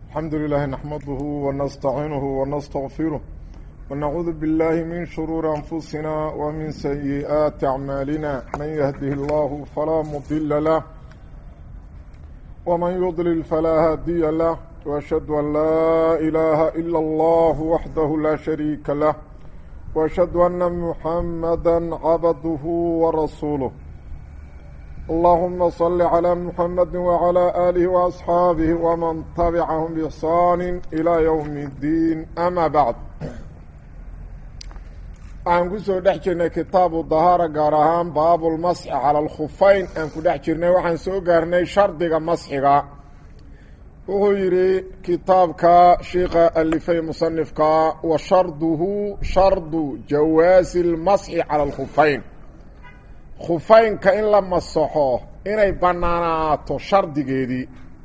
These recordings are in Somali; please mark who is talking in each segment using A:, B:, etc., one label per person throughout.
A: الحمد لله نحمده ونستعينه ونستغفره ونعوذ بالله من شرور أنفسنا ومن سيئات أعمالنا من يهده الله فلا مضل له ومن يضلل فلا هادي له وأشهد أن لا إله إلا الله وحده لا شريك له وأشهد أن محمدا عبده ورسوله اللهم صل على محمد وعلى آله وأصحابه ومن تبعهم بإحسان إلى يوم الدين أما بعد aan ku soo dhex jirnay kitaabu dahaara gaar ahaan baabulmasxi cala alkhufayn aan ku dhex jirnay waxaan soo gaarnay shardiga masxiga wuxuu yidhi kitaabka sheikha alifay musanifka wa sharduhu shardu jawaasi lmasxi cala alkhufayn khufaynka in la masaxo inay bannaanaato shardigeedii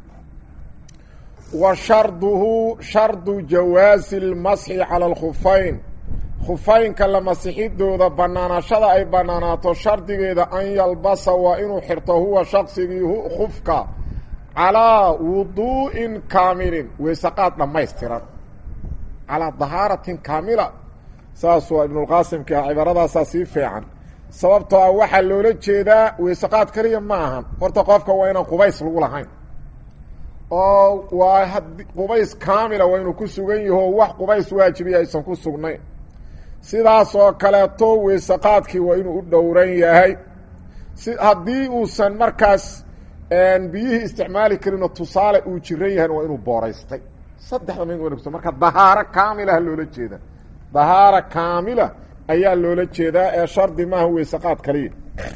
A: wa sharduhu shardu jawaasi lmasxi cala alkhufayn khufaynka la masixidooda bannaanaashada ay bannaanaato shardigeeda an yalbasa waa inuu xirto huwa shaqsigii khufka calaa wuduu'in kaamilin weysaqaad dhammaystiran calaa dahaaratin kaamila saas waa ibnulqaasimka ah cibaradaasaa sii fiican sababtoo ah waxaa loola jeedaa weysaqaad kaliya ma ahan horta qofka waa inaan qubays lagu lahayn oo waa had qubays kaamila waa inuu ku sugan yaho wax qubays waajibiya aysan ku sugnayn sidaas oo kaleeto weysaqaadkii waa inuu u dhowran yahay si haddii uusan markaas biyihii isticmaali karinoo tusaale uu jiran yahayna waa inuu booraystay saddexda mid wan marka dahaaro kaamilaha loola jeeda dahaara kaamila ayaa loola jeedaa ee shardi maaha weysaqaad kaliya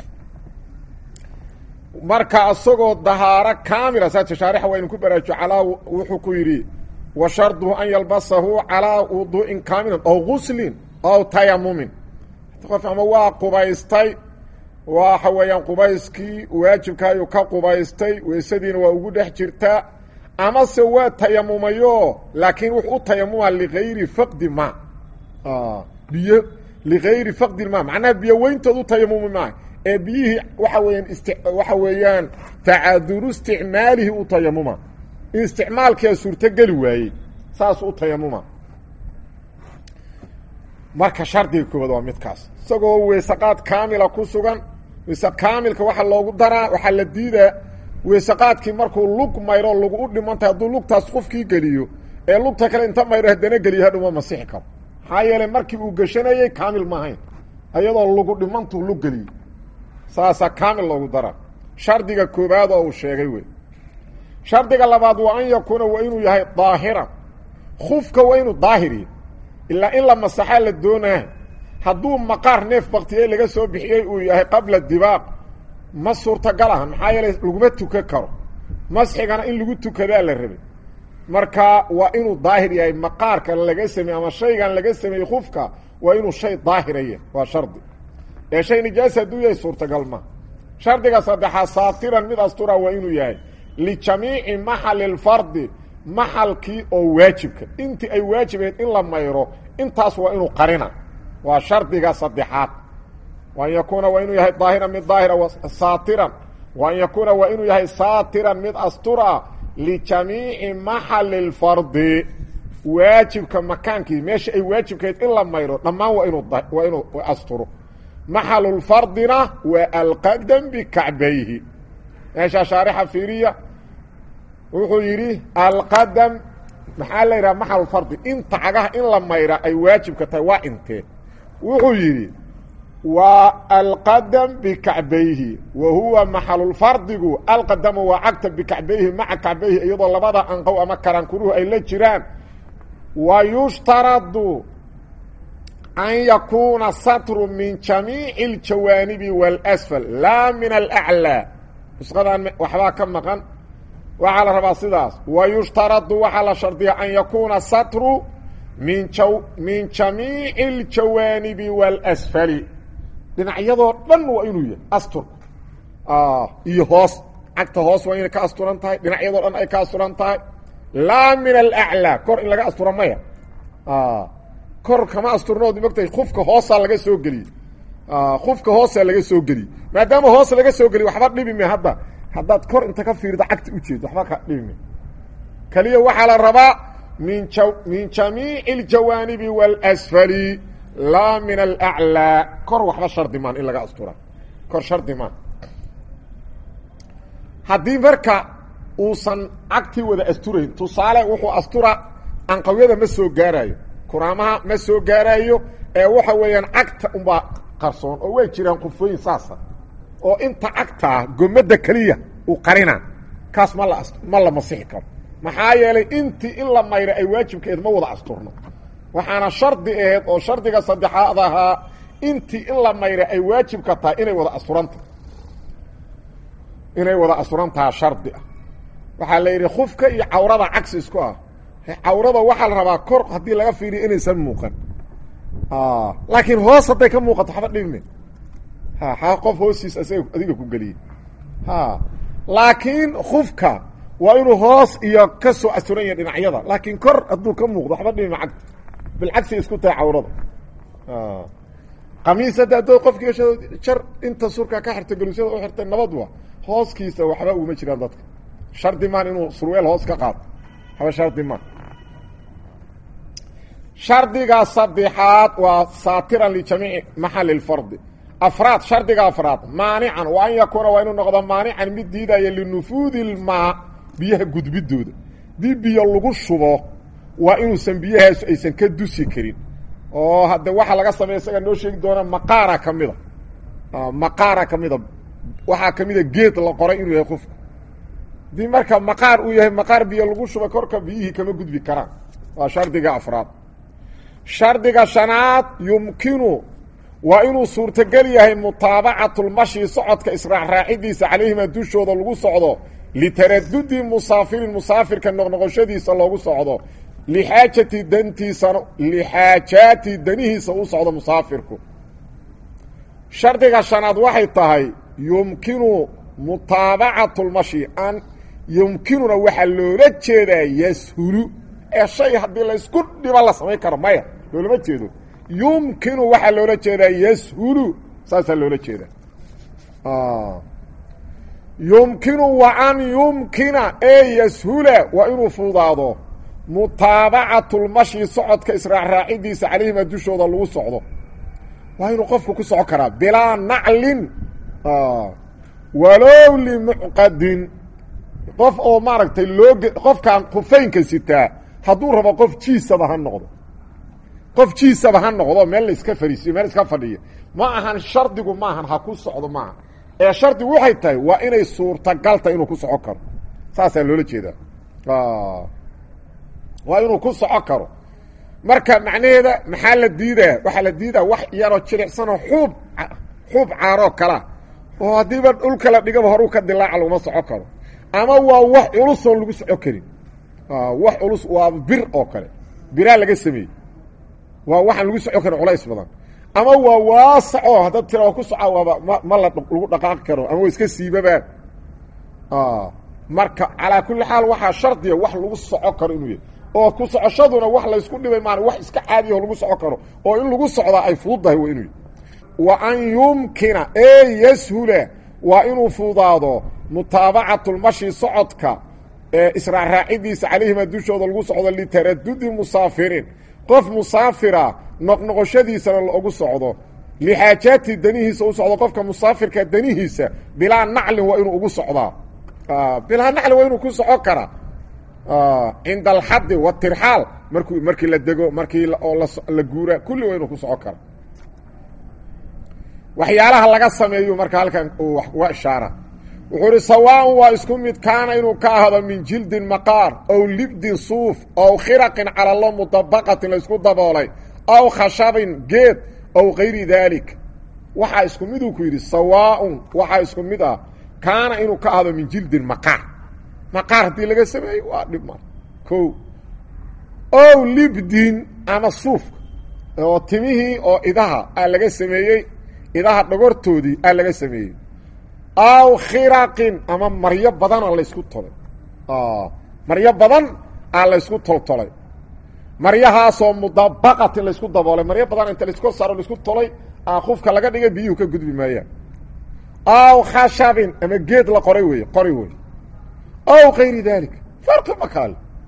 A: marka isagoo dahaaro kaamila saa tashaarixa waa inu ku baraajo calaa wuxuu ku yidhi wa sharduhu an yalbasahu calaa wuduu'in kaamilan aw guslin aw tayamumin qof ama waa qubaystay waxa weeyaan qubayskii waajibka ayuu ka qubaystay weysadiina waa ugu dhex jirtaa amase waa tayamumayo laakiin wuxuu u tayamuma ligayri faqdi ma biyo ligayri faqdi ma macnaha biyo weyntood u tayamumi maaha ee biyihii waxa weeyaan ist waxa weeyaan tacaduru isticmaalihi u tayamuma in isticmaalkia suurtogeli waayey saas u tayamuma marka shardiga koowaad waa midkaas isagoo weysaqaad kaamila ku sugan weyse kaamilka waxaa loogu daraa waxaa la diidaa weysaqaadkii markuu lug mayro lagu u dhimantahay hadduu lugtaas qofkii geliyo ee lugta kale inta mayro haddana geliyo hadhuma masixi karo maxaa yeelay markii uu geshanayey kaamil ma ahayn ayadoo lugu dhimantuu lug geliyo saasaa kaamil loogu daraa shardiga koowaad oo uu sheegay wey shardiga labaad waa an yakuuna waa inuu yahay daahiran khufka waa inuu daahiriyo ilaa in la masaxaa la doonaa hadduu maqaar neef baktiyey laga soo bixiyey uu yahay qabla dibaaq ma suurtagal ahan maxaa yeelay laguma tukan karo masxigana in lagu tukadaa la rabay marka waa inuu daahir yahay maqaarka laga sameeye ama shaygan laga sameeyey khufka waa inuu shay daahiraya waa shardi ee shay nijaasa hadduu yahay suurtagal ma shardiga saddexaad saatiran mid astura waa inuu yahay lijamiici maxali lfardi maxalkii oo waajibka intii ay waajibayd in la mayro intaas waa inuu qarina waa shardiga saddexaad wa an yakuuna waa inuu yahay daahiran mid daahira saatiran wa an yakuuna waa inuu yahay saatiran mid astura lijamiici maxali lfardi waajibka makaankii meesha ay waajibkayd in la mayro dhammaan waa inuu waa inuu asturo maxalulfardina waa alqadam bikacbayhi meeshaa shaarixa fiiriya wuxuu yidhi alqadam maxaa la yidhaha maxalulfardi inta cagaha in la mayra ay waajibka tahay waa intee wuxuu yidhi waa alqadam bikacbayhi wa huwa maxalulfardigu alqadamu waa cagta bikacbayhi maca kacbayhi iyadoo labada anqow ama karankuruhu ay la jiraan wa yushtaradu an yakuuna satru min jamiici aljawaanibi waاlasfal laa min alaclaa nusqadan waxbaa ka maqan waxaa la rabaa sidaas wa yushtaradu waxaa la shardiya an yakuuna satru min jaw min jamiici aljawaanibi waاlasfali dhinacyadoo dhan waa inuu yahay asturku iyo hoos cagta hoos waa inay ka asturan tahay dhinacyadoo dhan ay ka asturan tahay laa min alaclaa kor in laga astura maya kor kama asturnood mogtahay kufka hoosaa laga soo geliyey kufka hoosaa laga soo geliyey maadaama hoos laga soo geliy waxba dhibi me hadda haddaad kor inta ka fiirdo cagta ujeedo waxba ka dhibime keliya waxaa la rabaa min min jamiici aljawaanibi waاlasfali laa min alaclaa kor waxba shardi maan in laga astura kor shardi maan haddii marka uusan cagtii wada asturayn tusaale wuxuu astura anqawyada ma soo gaaraayo kuraamaha ma soo gaaraayo ee waxa weeyaan cagta unbaa qarsoon oo way jiraan qufooyin saasa oo inta cagtaa gomadda keliya uu qarina kaas ma la ma la masixi karo maxaa yeelay intii in la mayro ay waajibkaeed ma wada asturno waxaana shardi aheyd oo shardiga saddexaad ahaa intii in la mayra ay waajibka tahay inay wada asturantaha inay wada asturantaha shardi ah waxaa la yidhi khufka iyo cawrada cagsi isku ah cawrada waxaa la rabaa kor haddii laga fiiriyo inaysan muuqan laakiin hoos hadday ka muuqato waxba dhibme ha qof hoostiis isaga adiga ku geliyey ha laakiin khufka waa inuu hoos iyo ka soo asturan yahay dhinacyada laakiin kor hadduu ka muuqdo waxba dhibime cagta bilcagsi isku tahay cawrada qamiis hadda adoo qofki jar inta surka ka xirta galuusyada u xirtay nabad wa hooskiisa waxba uguma jiraan dadka shardi maan inuu surweel hoos ka qaado waxba shardi maan shardiga saddexaad waa saatiran lijamiici maxali lfardi afraad shardiga afraad maanican wa an yakuuna waa inuu noqdo maanican mid diidaya linufuudi lmaa biyaha gudbidooda dii biyo lagu shubo waa inuusan biyahaasu aysan ka dusi karin oo hadde waxaa laga sameeya isaga noo sheegi doona maqaara ka mida maqaara ka mida waxaa ka mida geed la qoray inuu yahay qofku haddii marka maqaar uu yahay maqaar biyo lagu shuba korka biyihii kama gudbi karaan waa shardiga afraad shardiga shanaad yumkinu waa inuu suurtogel yahay mutaabacatulmashi socodka israacraacidiisa calayhima dushooda lagu socdo litaradudi musaafirin musaafirka noqnoqoshadiisa loogu socdo lixaajati dantiisana lixaajaati danihiisa u socdo musaafirku shardiga shanaad waxay tahay yumkinu mutaabacatulmashi an yumkinuna waxaa loola jeedaa yashulu ee shay haddii laysku dhibo la samayn karo maya loolama jeedo yumkinu waxaa loola jeedaa yashulu saasaa loola jeedaa yumkinu wa an yumkina ee yashula waa inuu fududaado mutaabacatulmashi socodka israacraacidiisa calayhima dushooda lagu socdo waa inuu qofku ku soco karaa bilaa naclin walow limucqadin qof oo maaragtay loo qofkaan kufaynka sitaa hadduu rabo qof jiisaba ha noqdo qof jiisaba ha noqdo meel la iska fariisiyo meel iska fadhiyo ma ahan shardigu maahan ha ku socdo maaha ee shardigu waxay tahay waa inay suurtagal tahay inuu ku soco karo saasaa loola jeedaa waa inuu ku soco karo marka macnaheeda maxaa la diidaa waxaa la diidaa wax yaroo jilicsanoo xuub xuub caaroo kalea oo haddiiba dhulka la dhigaba horuu ka dilaaca laguma soco karo ama waa wax culusoon lagu soco karin wax culus waa bir oo kale biraa laga sameeyey waa waxaan lagu soco karin culays badan ama waa waasaco haddaad tira ku soca waaba ma ma la lagu dhaqaaqi karo ama wa iska siibabaan marka calaa kulli xaal waxaa shardiya wax lagu soco karo inuu yahay oo ku socoshaduna wax laysku dhibay maan wax iska caadiyaho lagu soco karo oo in lagu socdaa ay fududdahay waa inuu yahy wa an yumkina ee yashula waa inuu fududaado mutaabacatulmashi socodka ee israacraacidiisa calayhima dushooda lagu socdo litaradudi musaafiriin qof musaafira noqnoqoshadiisana loogu socdo lixaajaati danihiisa u socdo qofka musaafirka danihiisa bilaa naclin waa inuu ugu socdaa bilaa naclin waa inuu ku soco karaa cinda alxadi watirxaal markuu markii la dego markii oo la guura kulli waa inuu ku soco kara waxyaalaha laga sameeyu marka halkan uu uga ishaara wuxuu uhi sawaaءn waa isku mid kaana inuu ka ahdo min jildin maqaar aw libdin suuf aw khiraqin calalo mudabaqatin laysku daboolay aw khashabin geed aw kayri daalik waxaa isku miduu ku yidhi sawaaءun waxaa isku mid ah kaana inuu ka ahdo min jildin maqaar maqaar haddii laga sameeyo waa dhib mar ko ow libdin ama suufka oo timihii oo idaha aa laga sameeyey idaha dhogortoodii aa laga sameeyey aw khiraqin ama maryo badanoo laysku tolay maryo badan aa laysku toltolay maryahaasoo mudabaqatin laysku daboolay maryo badan inta laysku saaro laysku tolay aa qufka laga dhigay biyuhu ka gudbi maayaan aw khashabin ama geed la qoray wey qori wey aw kayri dalik farqi ma kaale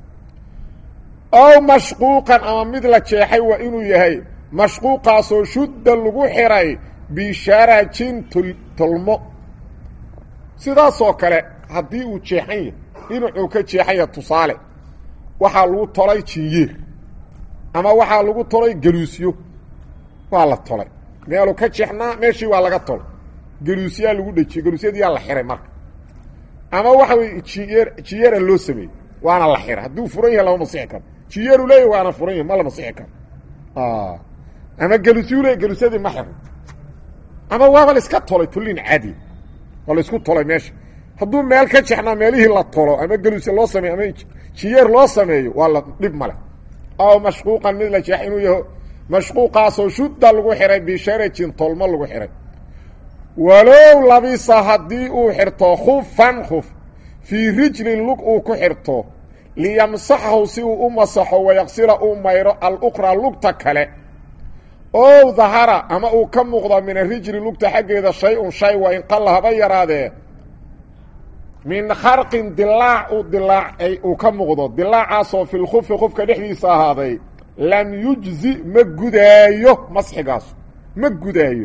A: ow mashquuqan ama mid la jeexay waa inuu yahay mashquuqaasoo shudda lagu xiray bisharajin tolmo sidaasoo kale haddii uu jeexan yahay dhinacuu ka jeexanya tusaale waxaa lagu tolay jinyeer ama waxaa lagu tolay galuusyo waa la tolay meeluu ka jeexnaa meeshii waa laga tolay galuusyaa lagu dhejiyey galuusyadiyaa la xiray marka ama waxa wey jiyeer jiyeera loo sameeyey waana la xiray hadduu furan yahay lama masixi karo jiyeeru leeyahy waana furan yahay ma la masixi karo ama galuusyu leey galuusyadii ma xirno ama waaba la iska tolay tullin caadi waa la isku tolay meesha hadduu meel ka jexnaa meelihii la tolo ama galuusya loo sameeyo ama jiyeer loo sameeyo waa la dhib male aw mashquuqan mid la jeex inuu yaho mashquuqaasoo shudda lagu xiray bisharajin tolmo lagu xiray walow labisa haddii uu xirto khufan khuf fii rijlin lug uu ku xirto liyamsaxahu si uu u masaxo wayaqsira uu mayro aluqraa lugta kale ow dahara ama uu ka muuqdo min arijli lugta xaggeeda shay-un shay waa in qalla haba yaraadee min kharqin dilaac uu dilaacay uu ka muuqdo dilaacaasoo fi lkufi qofka dhexdiisa ahaaday lam yujzi ma gudaayo masxigaasu ma gudaayo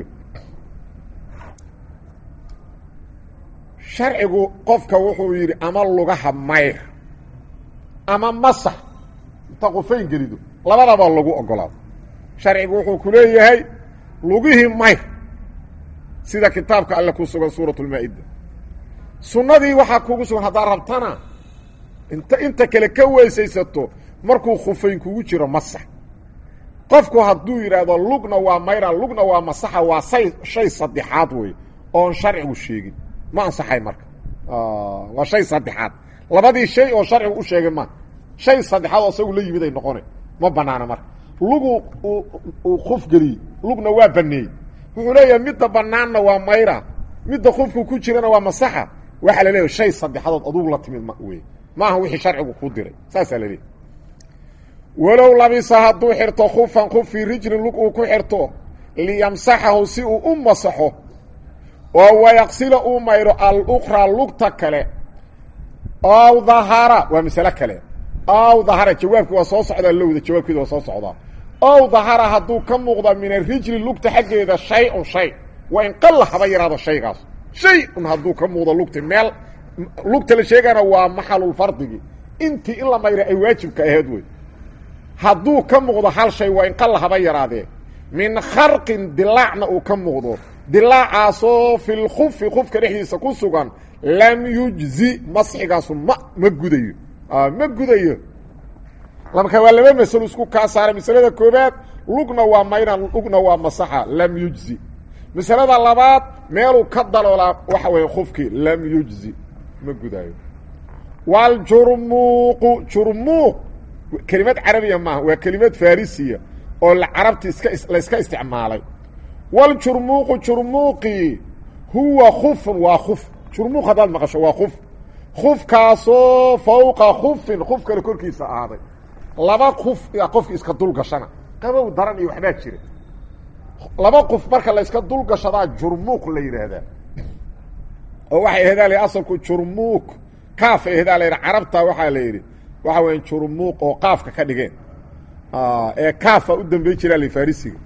A: sharcigu qofka wuxuu yidhi ama lugaha mayr ama masax inta qufayn gelido labadaba lagu ogolaado sharcigu wuxuu ku leeyahay lugihii mayr sida kitaabka alle ku sugan suurat lmaa-ida sunnadii waxaa kugu sugan haddaad rabtana inta inta kale ka weysaysato markuu khufayn kugu jiro masax qofku hadduu yidhaahdo lugna waa mayra lugna waa masaxa waa say shay saddexaad wey oon sharcigu sheegin ma ansaxay marka waa shay saddexaad labadii shay oo sharcigu u sheegay ma shay saddexaad oo isagu la yimid ay noqona ma banaana marka lugu uu kuf geliyey lugna waa baneeyey wuxuu leeyahay midda banaanna waa mayra midda kufku ku jirana waa masaxa waxaa la leeyahay shay saddexadood adugu la timid ma wey maaha wixii sharcigu kuu diray saasaa la leeyahy walow labisa hadduu xirto khufan khuf fii rijlin lug uu ku xirto liyamsaxahu si uu u masaxo oo wayaqsila uu mayro aluqraa lugta kale ow dahara waa masale kale ow dahara jawaabki waa soo socdaa lowda jawaabkeeda waa soo socdaa ow dahara hadduu ka muuqda min arijli lugta xaggeeda shay-un shay waa in qalla haba yaraado shaygaas shay un hadduu ka muuqdo lugta meel lugta la sheegana waa maxalulfardigi intii in la mayra ay waajibka aheed wey hadduu ka muuqdo hal shay waa in qalla haba yaraadee min kharqin dilaacna uu ka muuqdo dilaacaasoo fi lkufi kufka dhexdiisa ku sugan lam yujzi masxigaasu ma ma gudayo ma gudayo marka waa laba masalo isku kaa saaray masalada koobaad lugna waa mayna lugna waa masaxa lam yujzi masalada labaad meeluu ka daloolaa waxa weeye kufkii lam yujzi ma gudaayo waljurmuuqu jurmuuq kelimad carabiya maaha waa kelimad farisiya oo la carabta iska la iska isticmaalay waljurmuuqu jurmuuqii huwa kufun waa kuf jurmuuq haddaad maqasho waa kuf kufkaasoo fawqa kufin kuf kale korkiisa ahaaday laba kuf yaa qofki iska dulgashana qabow daran iyo waxbaa jira laba qof marka la iska dulgashadaa jurmuuq la yidhaahdaa oo waxay ahedaa la asalku jurmuuq kaaf ay ahedaa la yidha carabta waxaa la yidhi waxa weya jurmuuq oo qaafka ka dhigeen ee kaafa u dambey jiraa la farisiga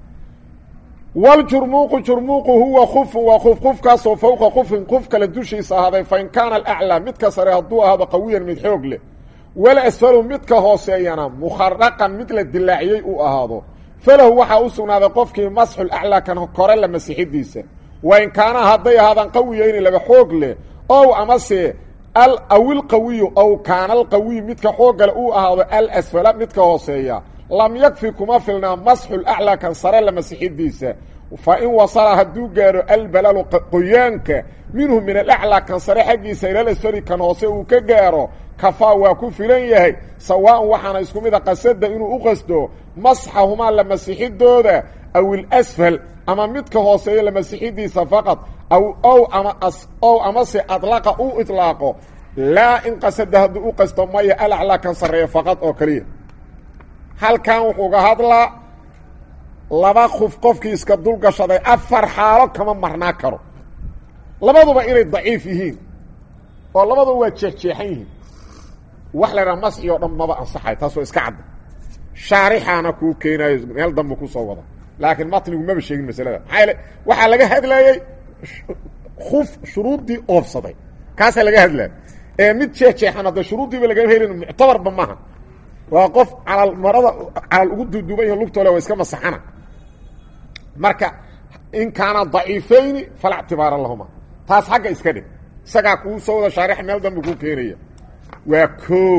A: waljurmuuqu jurmuuqu huwa kufun waa kuf kufkaasoo fawqa kufin kuf kale dushiisa ahaaday fain kaana alaclaa midka sare hadduu ahaado qawiyan mid xoog leh wala asfalu midka hooseeyana mukharaqan mid la dilaaciyey uu ahaado falahu waxaa u sugnaaday qofkii masxul aclaa kan kore la masixidiisa wain kaana hadday ahaadaan qawiyayni laba xoog leh ow amase awilqawiyu ow kaana alqawiyu midka xooggale uu ahaado alasfala midka hooseeya lam yakfi kuma filnaa masxul aclaa kan sare la masixidiisa fa in wasala hadduu gaaro albalalu qoyaanka minhu min alaclaa kan sare xaggiisa ilalasfali kan hoose uu ka gaaro kafaa waa ku filan yahay sawaaءan waxaana isku mida qasada inuu u qasdo masxahumaa la masixidooda aw ilasfal ama midka hooseeya la masixidiisa faqad aw ow ama ow amase adlaqa uu iطlaaqo laa in qasada hadduu u qasto maya alaclaa kan sarreeya faqad oo keliya halkan wuxuu ga hadlaa laba kuf qofkii iska dulgashaday afar xaalo kama marnaa karo labaduba inay daciif yihiin oo labaduba waa jeexjeexan yihiin wax la ydhaha masxi oo dhan maba ansaxay taas waa iska cadda shaarixaana kuu keenaayo meel dambe kusoo wada laakiin matnigu maba sheegin masalada maxaa yaele waxaa laga hadlayey kuf shuruuddii oofsaday kaasaa laga hadlaya ee mid jeexjeexan hadda shuruuddiiba lagama helin muctabarba maaha waa qof calal marada calal ugu duuduuban yaho lugtoole waa iska masaxana marka in kaana daciifayni falaa ictibaara lahuma taas xagga iska dhig isagaa kuu soo wada shaarix meel dambe kuu keenaya waa koo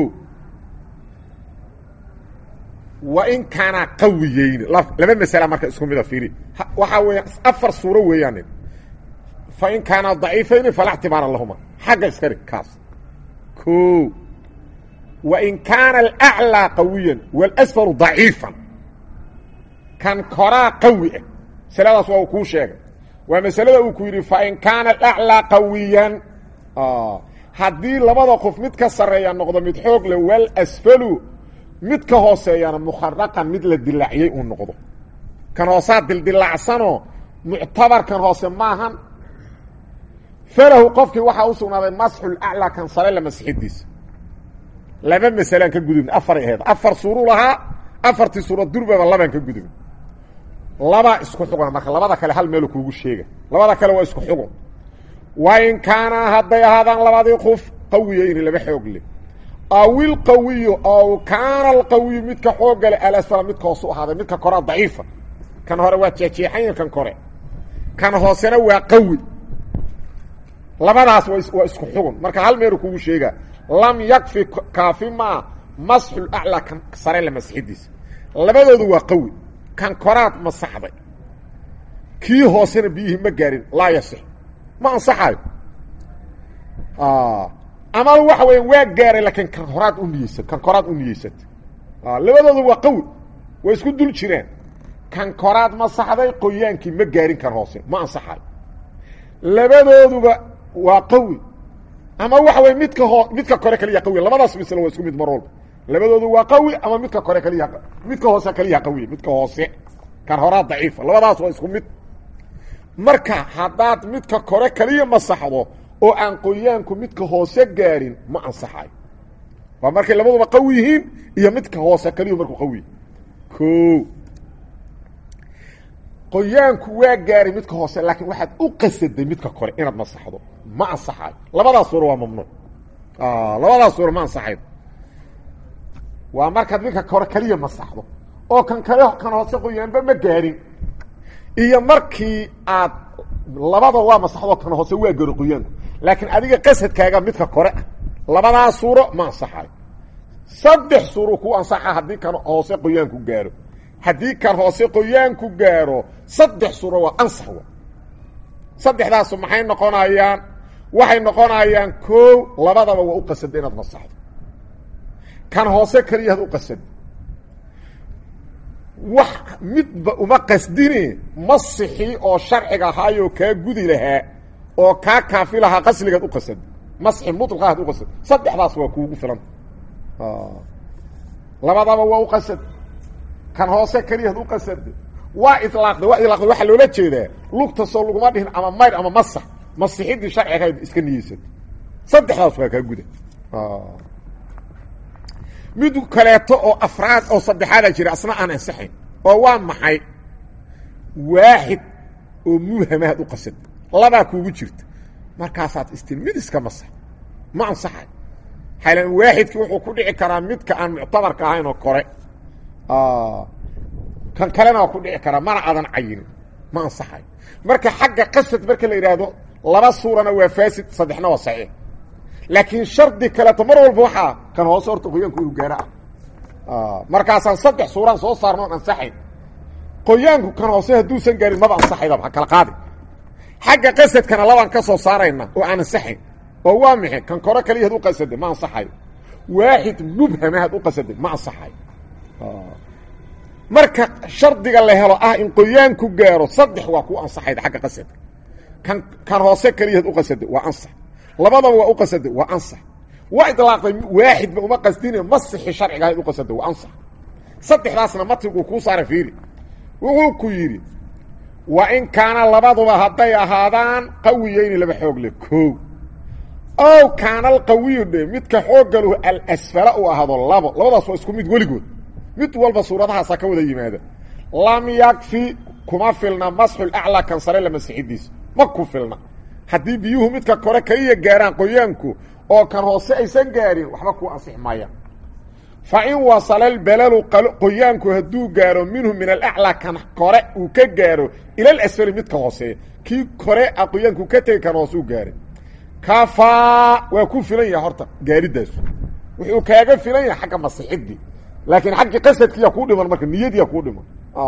A: wa in kaana qawiyeyni laba masala marka isku mida fiiri waxaa weeya afar suuro weeyaan fa in kaana daciifayni falaa ictibaara lahuma xagga iska dhig kaas o wa in kaana alaclىa qawiyan walasfalu daciifan kan koraa qawi ah masaladaas waa uu kuu sheegay waa masalada uu ku yidhi fain kaana alaclىa qawiyan haddii labada qof mid ka sarreeya noqdo mid xoog leh walasfalu mid ka hooseeyana mukharaqan mid la dilaaciyey uu noqdo kan hoosaa dildilaacsanoo muctabarkan hoose maahan falahu qofkii waxaa u sugnaaday masxulaclaa kan sare la masixidiisa laba masalaan ka gudubna afaray ahayd afar suuru lahaa afartii suura durbaba labaan ka gudubna labaa isku xugna marka labada kale hal meelu kuugu sheega labada kale waa isku xugun wa in kaanaa hadday ahaadaan labadii qof qawiyeyni laba xoog leh aw ilqawiyu aw kaana alqawiyu midka xooga leh alasfala midka hoose u ahaaday midka korea daciifa kan hore waa jeexjeexanya kan kore kan hoosena waa qawi labadaas waa isku xugun marka hal meelu kugu sheegaa lam yakfi kaafi maa masxul aclaa kan sare la masixidiisa labadoodu waa qawi kan koraad masaxday kii hoosena biyihii ma gaarin laa yasix ma ansaxayo ama waxa weya waa gaaray laakiin kan horaad u niyeysat kan koraad u niyeysatay labadoodu waa qawi way isku dul jiraan kan koraad masaxday qoyaankii ma gaarin kan hoose ma ansaxayo labadooduba waa qawi ama waxa wey midka hoo midka kore kaliya qawi labadaas misle waa isku mid mar walba labadoodu waa qawi ama midka kore kaliya midka hoose kaliya qawi midka hoose kan horaa daciifa labadaas waa isku mid marka haddaad midka kore kaliya masaxdo oo aan qoyaanku midka hoose gaarin ma ansaxayo waa markay labaduba qawi yihiin iyo midka hoose kaliyu markuu qawi o qoyaanku waa gaaray midka hoose laakiin waxaad u qasaday midka kore inaad masaxdo ma ansaxayo labadaas suura waa mamnuuc labadaas suura ma ansaxayo waa markaad midka kore kaliya masaxdo oo kan kale kan hoose qoyaanba ma gaarin iyo markii aad labada waa masaxdo kan hoose waa gaaro qoyaanku laakiin adiga qasadkaaga midka kore ah labadaas suuro ma ansaxayo saddex suuro ku ansaxa haddii kan hoose qoyaanku gaaro haddii kan hoose qoyaanku gaaro saddex suuro waa ansax wa saddexdaasu maxay noqonayaan waxay noqonayaan koow labadaba waa u qasada inaad masaxdo kan hoose keliya had u qasada wax midba uma qasdine masixii oo sharciga ahaayoo kaa gudi lahaa oo kaa kaafi lahaa qasligaad u qasada masxi muطlqa had u qasad saddexdaas waa kuugu filanta labadaba waa u qasad kan hoose keliyaad u qasada waa ilaaqda waa ilaaqda waxaa loola jeedaa lugta soo laguma dhihin ama mayr ama masax masixidii sharcigahayd iska niyeysata saddexdaas waa kaa guda mid kaleeto oo afraad oo saddexaada jira asna aan ansaxayn oo waa maxay waaxid oo mubhamaad u qasad labaa kuugu jirta markaasaad istin mid iska masax ma ansaxay xaylan waaxidkii wuxuu ku dhici karaa midka aan muctabarka ahayn oo kore kan kalena waa ku dhici karaa mana aadan cayinin ma ansaxay marka xagga qasad marka la yidhaahdo laba suurana waa faasid saddexna waa saxiix laakiin shardi kaleeto mar walba waxaa kan hoose horta qoyaanku inuu gaaro ah markaasaan saddex suuraan soo saarno on ansaxayn qoyaanku kan hoose hadduusan gaarin maba ansaxaydaba ha kala qaadi xagga qasadkana labaan ka soo saarayna oo aan ansaxayn oo waa maxay kan kore kaliya had u qasaday ma ansaxayo waaxid mubhama had u qasaday ma ansaxayo marka shardiga la helo ah in qoyaanku gaaro saddex waa ku ansaxayda xagga qasadka kan kan hoose kaliya had u qasaday waa ansax labadaba waa u qasaday waa ansax waa idlaaqday waaxidba uma qasdine masixi sharciga had u qasaday waa ansax saddexdaasna matiguu kuu saara fiiri wuxuu ku yidhi wa in kaana labaduba hadday ahaadaan qawiyeyni laba xoog leh koow ow kaana alqawiyu dhe midka xooggaluhu alasfala uu ahaado labo labadaas waa isku mid weligood mid walba suuradahaasaa ka wada yimaada lam yakfi kuma filna masxul aclaa kan sare la masixidiisa ma ku filna haddii biyuhu midka kore kaliya gaaraan qoyaanku oo kan hoose aysan gaarin waxba ku ansix maayaan fa in wasala albalalu qoyaanku hadduu gaaro minhu min alaclaa kan kore uu ka gaaro ila alasfali midka hooseeya kii kore a qoyaanku ka tegi kan hoose u gaaray kafaa waa ku filan yahay horta gaaridaasu wuxuu kaaga filan yahay xagga masixidii laakiin xaggii qasadkiiya kuu dhiman marka niyadiya kuu dhiman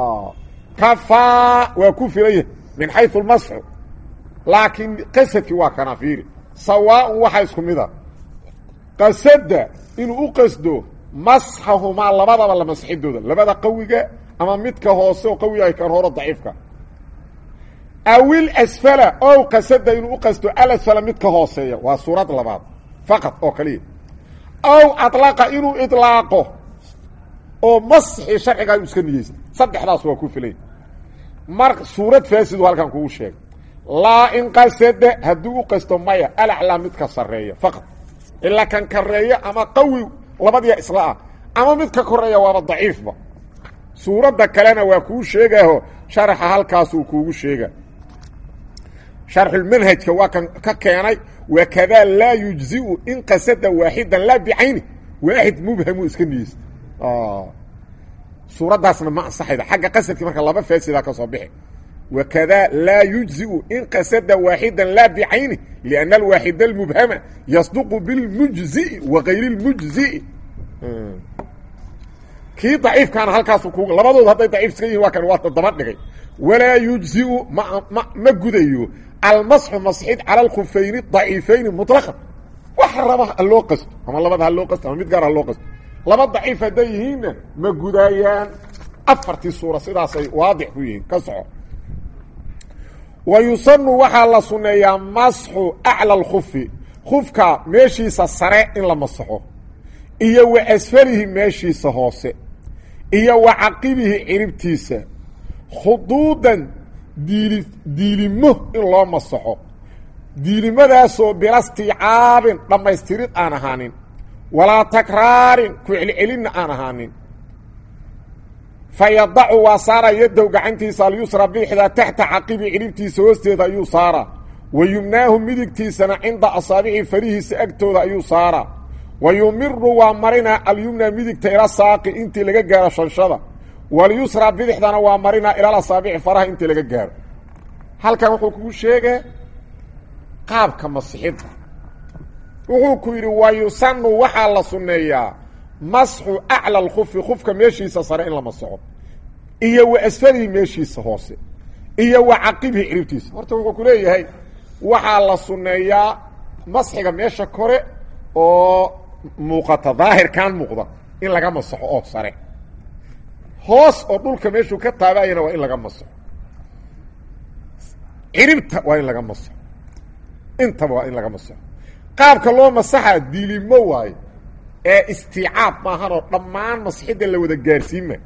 A: kafaa waa ku filan yahay min xayu lmasxu laakiin qasadkii waa kana fiiri sawaaun waxaa isku mida qasada inuu u qasdo masxahumaa labadaba la masxidooda labada qawiga ama midka hoose oo qawiga kan horo daciifka awil asfala ow qasada inuu u qasdo alasfala midka hooseeya waa suurad labaad faqad oo kaliya ow adlaqa inuu idlaaqo oo masxi sharcigaa iska niyeysta saddexdaas waa ku filay mar suurad faasidu halkan kugu sheegay laa in qasada hadduu u qasto maya alaclaa midka sarreeya faqad ilaa kan kareeya ama qawi labadiya isla ah ama midka koreeya waaba daciifba suuradda kalena waa kuu sheegaaho sharaxa halkaasuu kuugu sheega sharxulmanhajka waa kan ka keenay wakadaa laa yujziu in qasada waaxidan laa bicayni waaxid mubhamu iska niyeysta suuraddaasna ma ansaxayda xagga qasadkii marka laba faasidaa ka soo bixi wakadaa laa yujziu in qasada waaxida laa bicayni lianna alwaaxida almubhama yasduqu bilmujzi'i wa gayri lmujzi'i kii daciifkaana halkaasu ku labadood hadday daciif iska yihin waa kan waa daba dhigay walaa yujziu ma ma ma gudayo almasxu masxid cala alkhufayni daciifayni muطlaqan wax raba ha loo qasto ama labada ha loo qasto ama mid gaar ha loo qasto laba daciif hadday yihiinna ma gudaayaan afartii suura sidaasay waadix ku yihiin ka soco wa yusanu waxaa la sunneeyaa masxu acla alkhufi khufka meeshiisa sare in la masaxo iyo wa asfalihi meeshiisa hoose iyo wa caqibihi ciribtiisa khuduudan diili diilimo in loo masaxo diilimadaasoo bilastiicaabin dhammaystirid aan ahaanin walaa takraarin ku celcelinna aan ahaanin fa yadacu waa saara yadow gacantiisa alyusra bidixda taxta caqibi ciribtiisa hoosteeda ayuu saaraa wa yumnaahu midigtiisana cinda asaabici farihiisa agtooda ayuu saaraa wa yumiru waa marinaa alyumna midigta ila saaqi intii laga gaaro shanshada walyusra bidixdana waa marinaa ilal asaabici faraha intii laga gaaro halkan wuxuu kugu sheegaa qaabka masixidda wuxuu ku yidhi wa yusanu waxaa la sunneeyaa masxu acla alkhufi khufka meeshiisa sare in la masaxo iyo wa asfalihi meeshiisa hoose iyo wa caqibihi ciribtiisa horta wuxuu ku leeyahay waxaa la sunneeyaa masxiga meesha kore oo muuqata daahirkan muuqda in laga masaxo oo sare hoos oo dhulka meeshuu ka taabayana waa in laga masaxo ciribta waa in laga masaxo intaba waa in laga masaxo qaabka loo masaxa diilimo waayo ee istiicaab maahanoo dhammaan masxidda la wada gaarsiinma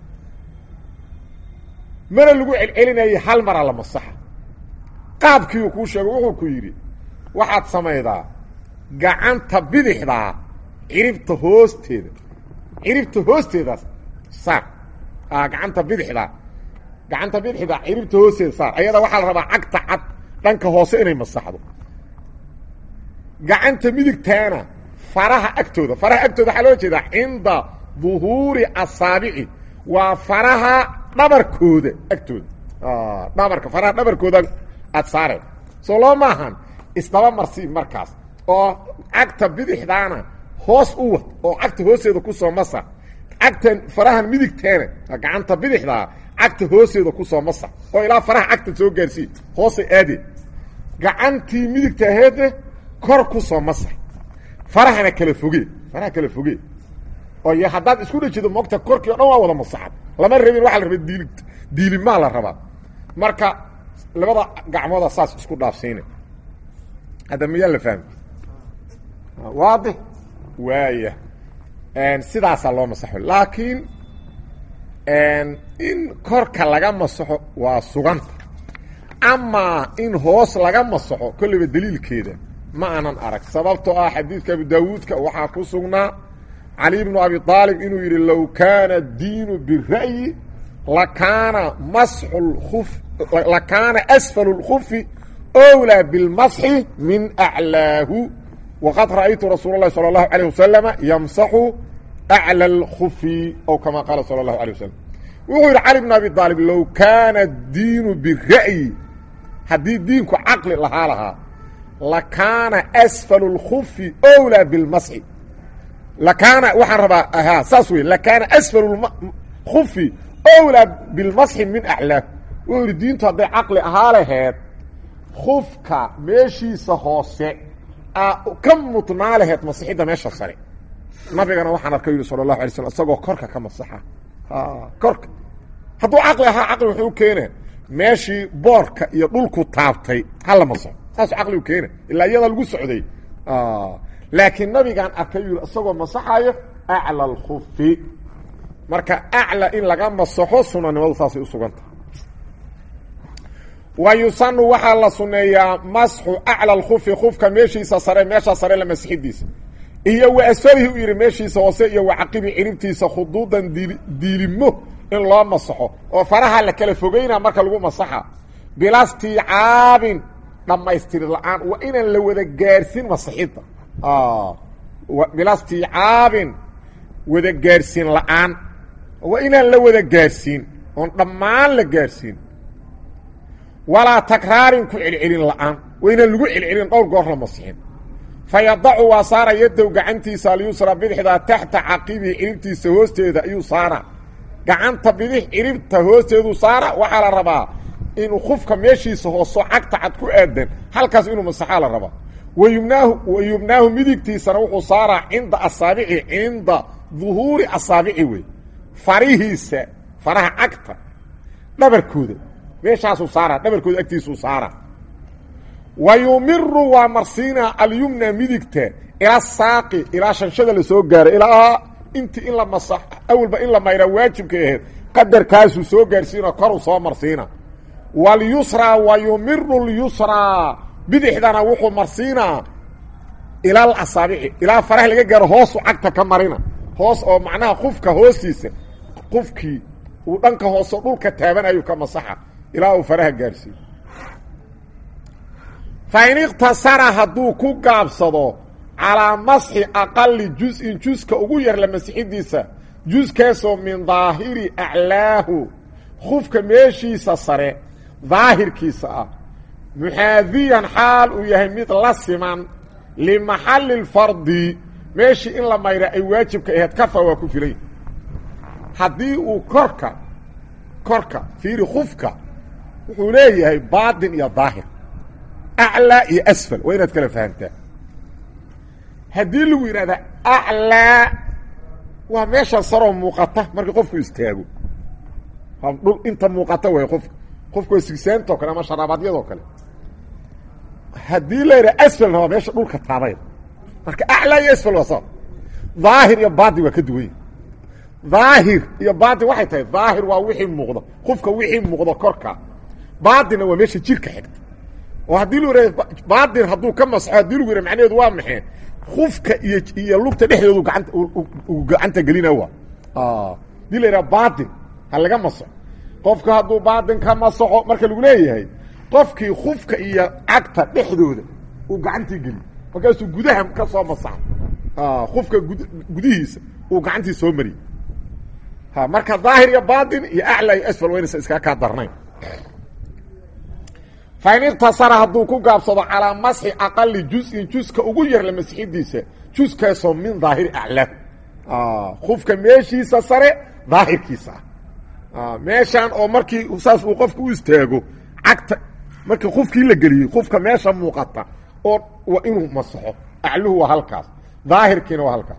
A: mana lagu celcelinayay hal maraa la masaxa qaabkiiuu kuu sheego wuxuu ku yidhi waxaad samaydaa gacanta bidixdaa ciribta hoosteeda ciribta hoosteedaas saar gacanta bidixdaa gacanta bidixdaa ciribta hoosteeda saar ayada waxaa la rabaa cagta cad dhanka hoose inay masaxdo gacanta midigtaana faraha agtooda faraha agtooda waxaa loo jeedaa cinda duhuuri asaabici waa faraha dhabarkooda agtooda dhabarka faraha dhabarkooda aad saareen soo loo maahan isdaba marsi markaas oo cagta bidixdaana hoos u wad oo cagta hoosteeda kusoo masa cagta farahan midigtaana gacanta bidixdaa cagta hoosteeda kusoo masa oo ilaa faraha cagta soo gaarsii hoosay aadeen gacantii midigta aheedne kor kusoo masa farahana kala foge faraha kala foge oo y haddaad isku dhajido moogta korkii o dhan waa wada masaxad lama rabin waxaa la rabaa diili diilimaa la rabaa marka labada gacmooda saas isku dhaafsiina hadda miyaa la fahmi waadix waaya sidaasaa loo masaxo laakiin in korka laga masaxo waa suganta amaa in hoos laga masaxo kolleyba daliilkeeda ma aanan arag sababtoo ah xadiidka abu daawuudka waxaa ku sugnaa cali bnu abi aalib inuu yidhi low kaana diinu bira'yi lakaana masxu luf lakaana asfalu اlkufi owlaa bilmasxi min aclaahu waqad ra'aytu rasuula اlahi salى اlahu alيه wasalama yamsaxu aclى اlkufi ow kama qaala salى اlahu alيه wasalam wuxuu yidhi cali bn abi aalib low kaana diinu bira'yi haddii diinku caqli lahaa lahaa lakaana asfalu اlkufi owlaa bilmasxi lakaana waxaan rabaa ha saas wey lakaana asfalu kufi owlaa bilmasxi min aclaahu wuxuu yidhi diintu hadday caqli ahaa laheed kufka meeshiisa hoose ka mudnaa laheed masixidda meesha sare nabigana waxaan arkay yidhi sala allahu alay slam isagoo korka ka masaxa korka hadduu caqli ahaa caqli wuxuu keena meeshii boorka iyo dhulku taabtay hala masaxo saasuu caqligu keena ilaa iyada lagu socday laakiin nabigaan arkay yidhi isagoo masaxayo acla alkufi marka acla in laga masaxo sunanimadu saasay u suganta wa yusanu waxaa la suneeyaa masxu acla alkufi kufka meeshiisa sare meesha sare la masixidiisa iyo wa asfalihi u yidhi meeshiisa hoose iyo wa caqibi ciribtiisa khuduudan dii diilimo in loo masaxo oo faraha la kala fogeyna marka lagu masaxa bilastiicaabin dhammaystiri la-aan waa inaan la wada gaarsin masixidda bilastiicaabin wada gaarsiin la-aan waa inaan la wada gaarsiin oon dhammaan la gaarsiin walaa takraarin ku celcelin la-aan waa inaan lagu celcelin dhowr goor la masixin fa yadacu waa saara yadow gacantiisa alyusra bidixdaa taxta caqibihi ciribtiisa hoosteeda ayuu saara gacanta bidix ciribta hoosteeduu saara waxaa la rabaa inuu kufka meeshiisa hooso cagta cad ku aadan halkaas inuu masaxaa la rabaa wayumnaahu wayubnaahu midigtiisana wuxuu saaraa cinda asaabici cinda duhuuri asaabici wey farihiisa faraha cagta dhabarkooda meeshaasuu saaraa dhabarkooda agtiisuu saaraa wa yumiru waa marsiinaa alyumna midigta ilaa saaqi ilaa shanshada lasoo gaaro ilaa intii in la masax awalba in la mayraa waajibkay ahayd qadarkaasuu soo gaarsiina koruu soo marsiina walyusraa wa yumiru lyusraa bidixdana wuxuu marsiinaa ilaa asaabici ilaa faraha laga gaaro hoosu cagta ka marina hoos oo macnaha qufka hoostiisa qufkii uu dhanka hoose dhulka taabanayu ka masaxa ilaa uu faraha gaarsiiyo fa in iqtasara hadduu ku gaabsado calaa masxi aqali juz-in juska ugu yar la masixidiisa juskaasoo min daahiri aclaahu kufka meeshiisa sare daahirkiisa ah muxaadiyan xaal uu yahay mid la siman limaxalli lfardi meeshii in la mayra ay waajibka ahayd kafa waa ku filay haddii uu korka korka fiiri kufka wuxuu leeyahay baatin iyo daahir aclaa iyo asfal waa inaad kala fahamtaa haddii lagu yidhahda aclaa waa meesha saroo muuqata markii qofku istaago dhul inta muuqata way qofka qofka waa sigsaantoo kale ama sharaabadyadoo kale haddii la yidhaha asfalna waa meesha dhulka taabayda marka aclaa iyo asfal waa saa daahir iyo baatin waa ka duwanya daahir iyo baatin waxay tahay daahir waa wixii muuqda qofka wixii muuqda korka baatinna waa meesha jirka xigta oo haddii lu yidhah baatin hadduu ka masxo haddii lagu yidhah macnaheedu waa maxay kufka iyo iyo lugta dhexdoodu gaanta uu gacanta gelina waa hadii la yidhaha baatin ha laga masaxo qofka hadduu baatin ka masaxo marka lagu leeyahay qofkii kufka iyo cagta dhexdooda uu gacantii geliyo markaasuu gudaha ka soo masaxo kufka gud gudihiisa uu gacantii soo mariyey ha marka daahir iyo baatin iyo aclaa iyo asfal waynaysa iskaa kaa darnayn fain iqtasara hadduu ku gaabsado calaa masxi aqali juz-in juska ugu yar la masixidiisa juskaasoo min daahiri aclaahu kufka meeshiisa sare daahirkiisa ah meeshaan oo markii saas uu qofka u istaago cagta markii kufkii la geliyey kufka meesha muuqata oo waa inuu masaxo acluhu waa halkaas daahirkiina waa halkaas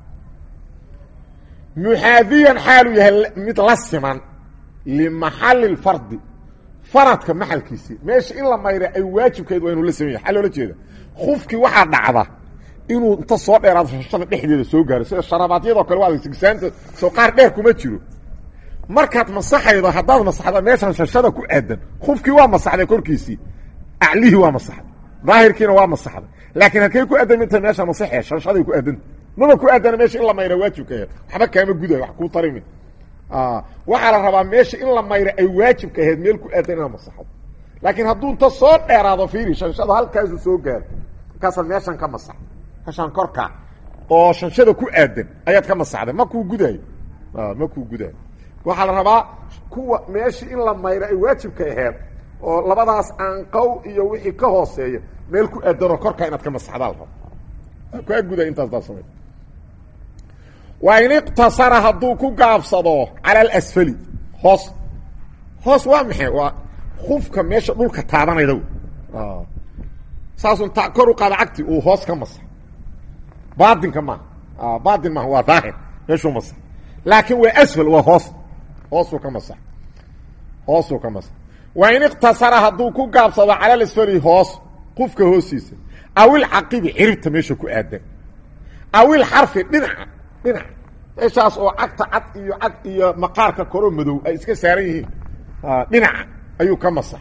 A: muxaadiyan xaalu yahay mid la siman limaxali lfardi faradka maxalkiisii meesha in la mayra ay waajibkeed waa inuu la sameya xaa loola jeeda kufkii waxaa dhacda inuu inta soo dheeraado shashada dhexdeeda soo gaaro sida sharabaadyadoo kale waa sigsaanta soo qaar dheer kuma jiro markaad masaxaydo haddaad masaxda meeshan shashada ku aadan kufkii waa masaxday korkiisii aclihii waa masaxday daahirkiina waa masaxday laakiin halkay ku adaminta meesha masaxee shanshaday ku adanta maba ku adana meesha in la mayra waajibka aheed waxba kaama gudayo wax kuu tarimi waxaa la rabaa meesha in la mayra ay waajibka aheyd meel ku aadan inaad masaxdo laakiin hadduu inta soo dheeraado fiiri shanshada halkaasu soo gaaro markaasaad meeshan ka masax meeshaan korkaa oo shanshada ku aadan ayaad ka masaxday ma kuu gudaayo ma kuu gudaayo waxaa la rabaa kuwa meeshii in la mayro ay waajibka aheed oo labadaas aanqow iyo wixii ka hooseeya meel ku aadanoo korkaa inaad ka masaxdaa la raba kaa guday intaas daa samay waa in iqtasara hadduu ku gaabsado cala alasfali hoos hoos waa maxay waa kufka meesha dhulka taabanayda saasun ta kor u qaada cagti uu hoos ka masa baatinka maaha baatin maaha waa daahir meeshuu masa laakiin waa asfal waa hoos hoosuu ka masa hoosuu ka masa waa in iqtasara hadduu ku gaabsado cala alasfali hoos qufka hoostiisa awil caqibi ciribta meesha ku aadan awil xarfi dhinaca dhinaca meeshaas oo cagta cad iyo cad iyo maqaarka koroo madow ay iska saaran yihiin dhinaca ayuu ka masa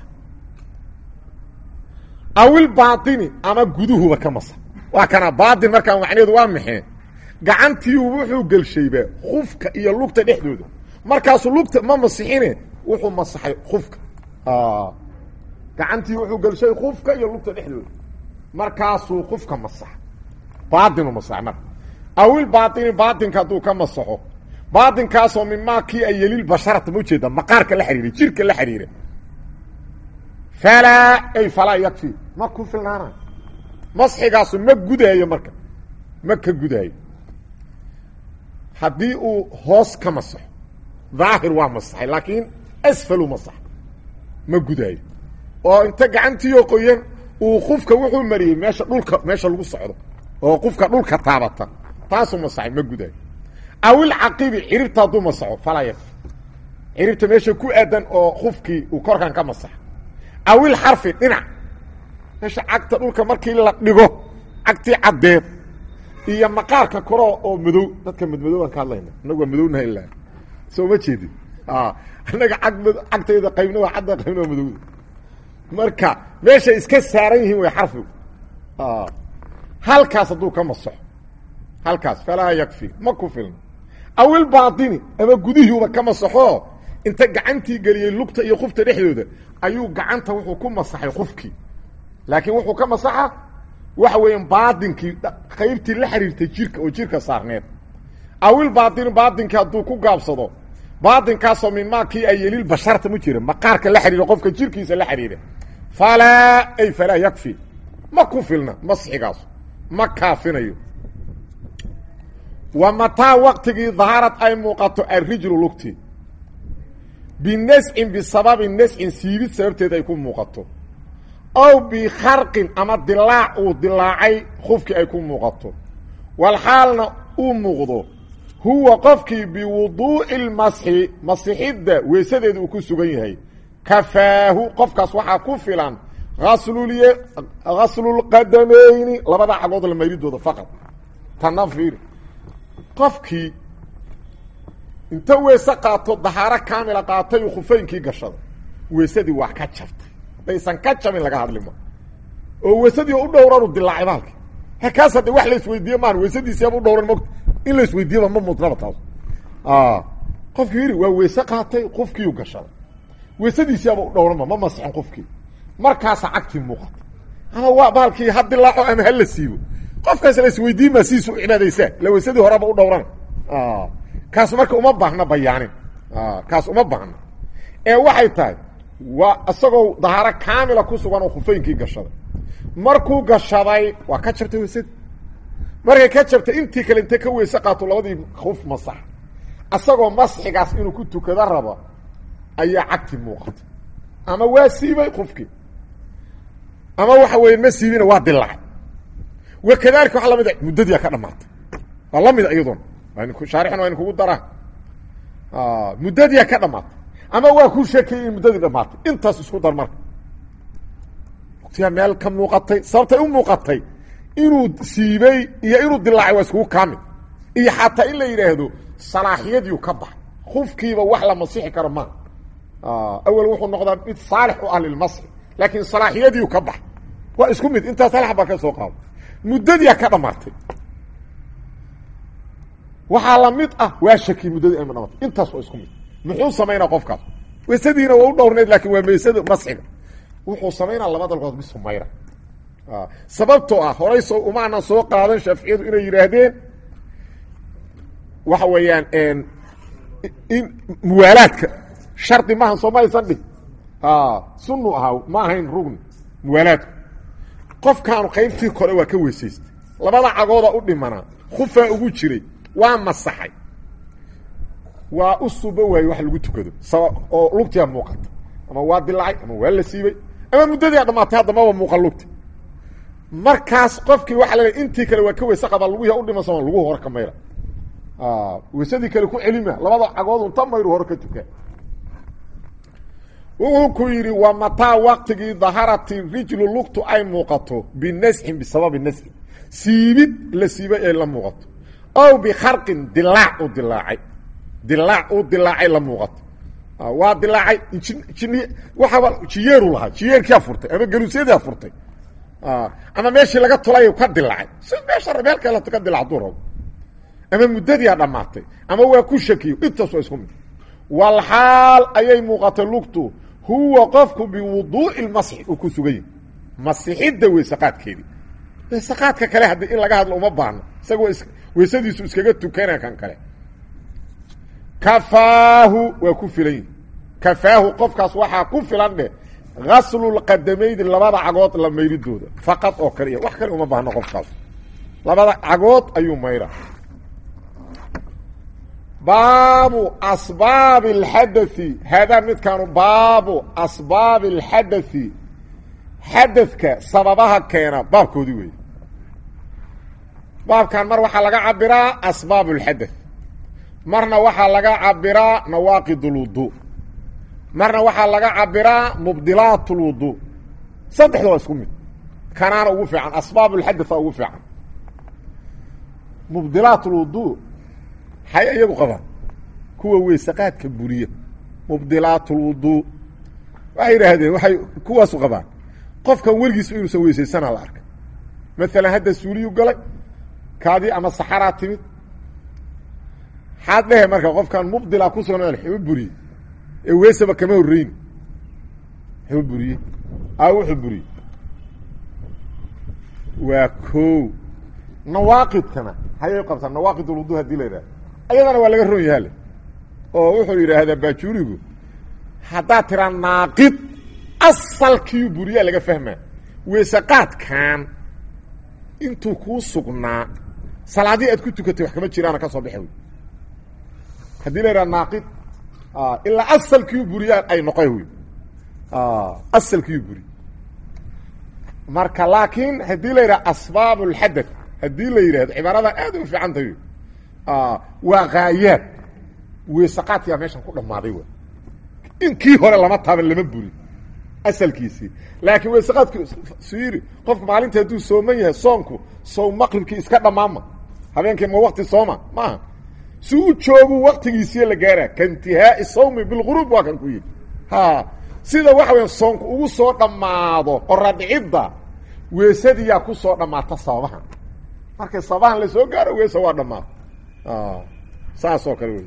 A: awil baatini ama guduhuba ka masa waa kana baatin markaa macnaheedu waa maxee gacantiiu wuxuu gelshayba kufka iyo lugta dhexdooda markaasuu lugta ma masixine wuxuu masaxay kufka gacantii wuxuu gelshay kufka iyo lugta dhexdooda markaasuu kufka masaxa baatinu masax marka awil baatini baatinka hadduu ka masaxo baatinkaasoo mimaa kii ay yelil basharata ma ujeeda maqaarka la xiriira jirka la xiriira falaa ay falaa yakfi ma ku filnaana masxigaasu ma gudaayo marka ma ka gudaayo haddii uu hoos ka masaxo daahir waa masaxay laakiin asfalu masax ma gudaayo oo inta gacantiioo qoyan uu qufka wuxuu mariyey meesha dhulka meesha lagu socdo oo qufka dhulka taabata taasuu masaxay ma gudaayo awil caqibi ciribta hadduu masaxo falaa yakfi ciribta meesha ku aadan oo qufkii uu korkan ka masaxa awil xarfi dhinac meesha cagta dhulka markii la dhigo cagtii caddeed iyo maqaarka koro oo madow dadka madmadowaan ka hadlayna inagu waa madownaha ilaa soo ma jeedin annaga ag cagtayda qaybna waa cadda qaybna waa madowda marka meeshay iska saaran yihiin way xarfigu halkaas hadduu ka masaxo halkaas falaa yakfi ma ku filna awil baatini ama gudihiiuba ka masaxo inta gacantii geliyey lugta iyo qufta dhexdooda ayuu gacanta wuxuu ku masaxay qufkii laakiin wuxuu ka masaxa waxa weeyaan baatinkii qaybtii la xiriirtay jirka oo jirka saarneed awil baatini baatinkii hadduu ku gaabsado baatinkaasoo mimaa kii ay yelil basharta mu jira maqaarka la xiriira qofka jirkiisa la xiriira falaa ay falaa yakfi ma ku filna masxigaas ma kaafinayo wa mataa waqtigii daharad ay muuqato alrijlu lugti binascin bisababi nascin siibid sababteed ay ku muuqato ow bikharqin ama dilaac uu dilaacay qofkii ay ku muuqato walxaalna uu muuqdo huwa qofkii biwuduu'i lmasxi masixidda weysadeeda uu ku sugan yahay kafaahu qofkaas waxaa ku filan aslulye ghaslulqadamayni labada cagood la mayridooda faqad tana fiiri qofkii inta weese qaato dahaaro kaamila qaatay uu khufaynkii gashada weysadii waa ka jabtay daysan ka jabin laga hadlima oo weysadii u dhowranu dilaacay baalki hakaas hadde wax la isweydiiye maan weysadiisiaba u dhowran mogta in la isweydiiyaba ma mudnaba taas qofkii yidhi waa weyse qaatay qofkiiu gashaday weysadiisiaba u dhowranba ma masixin qofkii markaasa cagtii muuqata ama waa baalkii ha dilaaco ama hala siibo qofkaas la isweydiinma siiisu u cibaadaysaa la weysadii horeba u dhowrana kaas marka uma baahna bayaanin kaas uma baahna ee waxay tahay waa isagoo dahaaro kaamila ku sugan oo khufaynkii gashaday markuu gashaday waa ka jabtay weysadii markay ka jabtay intii kale intay ka weyse qaato labadii kuf masax isagoo masxigaas inuu ku tukado rabo ayaa cagti muuqatay ama waa siibay qofkii ama waxa weeye ma siibina waa dilaacay wakadalika waxa lamid a muddadiia ka dhamaatay waa lamid iyadoona shaarixna waa in kugu daraa muddadiia ka dhamaatay ama waa ku sheekayay in muddadii dhamaatay intaas isku dar marka watiyaa meel ka muuqatay sababtay u muuqatay inuu siibay iyo inuu dilaacay waa iskugu kaamid iyo xataa in la yidhaahdo salaaxiyadiiu ka bax kufkiiba wax la masixi karo maa awel wuxuu noqdaa mid saalix u ah lilmasxi laakiin salaaxiyadiiu ka bax waa isku mid intaas hal xabaa ka soo qaado muddadiia ka dhamaatay waxaa la mid ah waa shaki muddadii ama dhamatay intaas waa isku mid muxuu samaynaa qofkaas weysadiina waa u dhowrneyd laakin waa meysada masxiga wuxuu samaynaa laba dalgood bisu mayra sababtoo ah horay soo umaanan soo qaadan shaaficiyadu inay yidhaahdeen waxa weeyaan in muwaalaadka shardi maahan soo maysan dhig sunu ahaa ma ahayn rugni muwaalaadku qofkaanu qaybtii kore waa ka weysaystay labada cagooda u dhimanaa khufaa ugu jiray waa masaxay waa u suba waaye wax lagu tukado oo lugtiia muuqata ama waa dilaacay ama waa la siibay ama muddadii dhamaatay haddamaba muuqan lugti markaas qofkii waxa la intii kale waa ka weyse qaba luguhi u dhiman sama luguhu hor ka mayra weysadii kale ku celima labada cagood unta mayru hor ka tukaa wuxuu ku yidhi waa mataa waqtigii daharati rijlu lugtu ay muuqato binasxin bisababi nasxin siibid la siibay ay la muuqato ow bikharqin dilaac u dilaacay dilaac u dilaacay la muuqato waa dilaacay jin waxaaba jiyeeru lahaa jiyeerkia furtay ama galuusyadii furtay ama meeshii laga tulay ka dilaacay si meesha meel kale ka dilaac duu rabo ama muddadiia dhammaatay ama waa ku shakiyo intaas waa isku mid walxaal ayay muuqatay lugtu huwa qofku biwuduu'i masxi uu ku sugan yahi masixidda weysaqaadkeedii weysaqaadka kale haddii in laga hadlo uma baahno isagoo weysadiisu iskaga tukana kan kale kafaahu waa ku filan yihi kafaahu qofkaas waxaa ku filan dheh gaslulqadamayni labada cagood la mayridooda faqad oo kaliya wax kale uma baahno qofkaas labada cagood ayuu mayra baabu asbaabi اlxadaثi haadaa midkaanu baabu asbaabi اlxadaثi xadadka sababaha keena baabkoodii weeye baabkan mar waxaa laga cabiraa asbaab اlxadaث marna waxaa laga cabiraa nawaaqid اlwudu marna waxaa laga cabiraa mubdilaat اlwudu saddexda waa isku mid kanaana ugu fiican asbaab اlxadaثa ugu fiican mubdilaat اlwudu hay iyagu qabaan kuwa weysaqaadka buriya mubdilaat اlwudu waxay yidhaahdeen waxay kuwaasu qabaan qofkan weligiis inuusan weysaysana la arkay maalan hadda suuliyu galay kaadii ama saxaraa timid xaad dhehe marka qofkan mubdila ku sugan xuma buriye ee weysaba kama horreyni xuma buriye a wuxuu buriye waa ko nawaaqidkana hayay qabtaan nawaaqid ulwudu hadii la yidhahdo ayadana waa laga ron yahaale oo wuxuu yidhaahdaa baajuurigu haddaad tiraa naaqid asalkiiu buriyaa laga fahmaa weysaqaadkan intuu kuu sugnaa salaadii aad ku tukatay wax kama jiraana ka soo baxa wey haddii la yidhaha naaqid ilaa asalkiiu buriyaa ay noqo wey asalkiiu buri marka laakiin haddii la yidhaha asbaab اlxadaث haddii la yidhahdo cibaarada aad u fiican tahay waa haayaad weysaqaadkiyaa meeshan ku dhammaaday w in kii hore lama taaban lama buri asalkiisii laakiin weysaqaadki siri qofku maalinta hadduu sooman yahay soonku sow maqribkii iska dhammaanma habeenkii ma wakti sooma maaha si u joogu waktigiisiiya la gaara kaintihaai sawmi bilguruub waa kan ku yidhi ha sida waxa weya soonku ugu soo dhammaado qoradhicidda weysadiyaa ku soo dhammaata sababahan markay sababahan la soo gaaro weesa waa dhammaata saas oo kale wey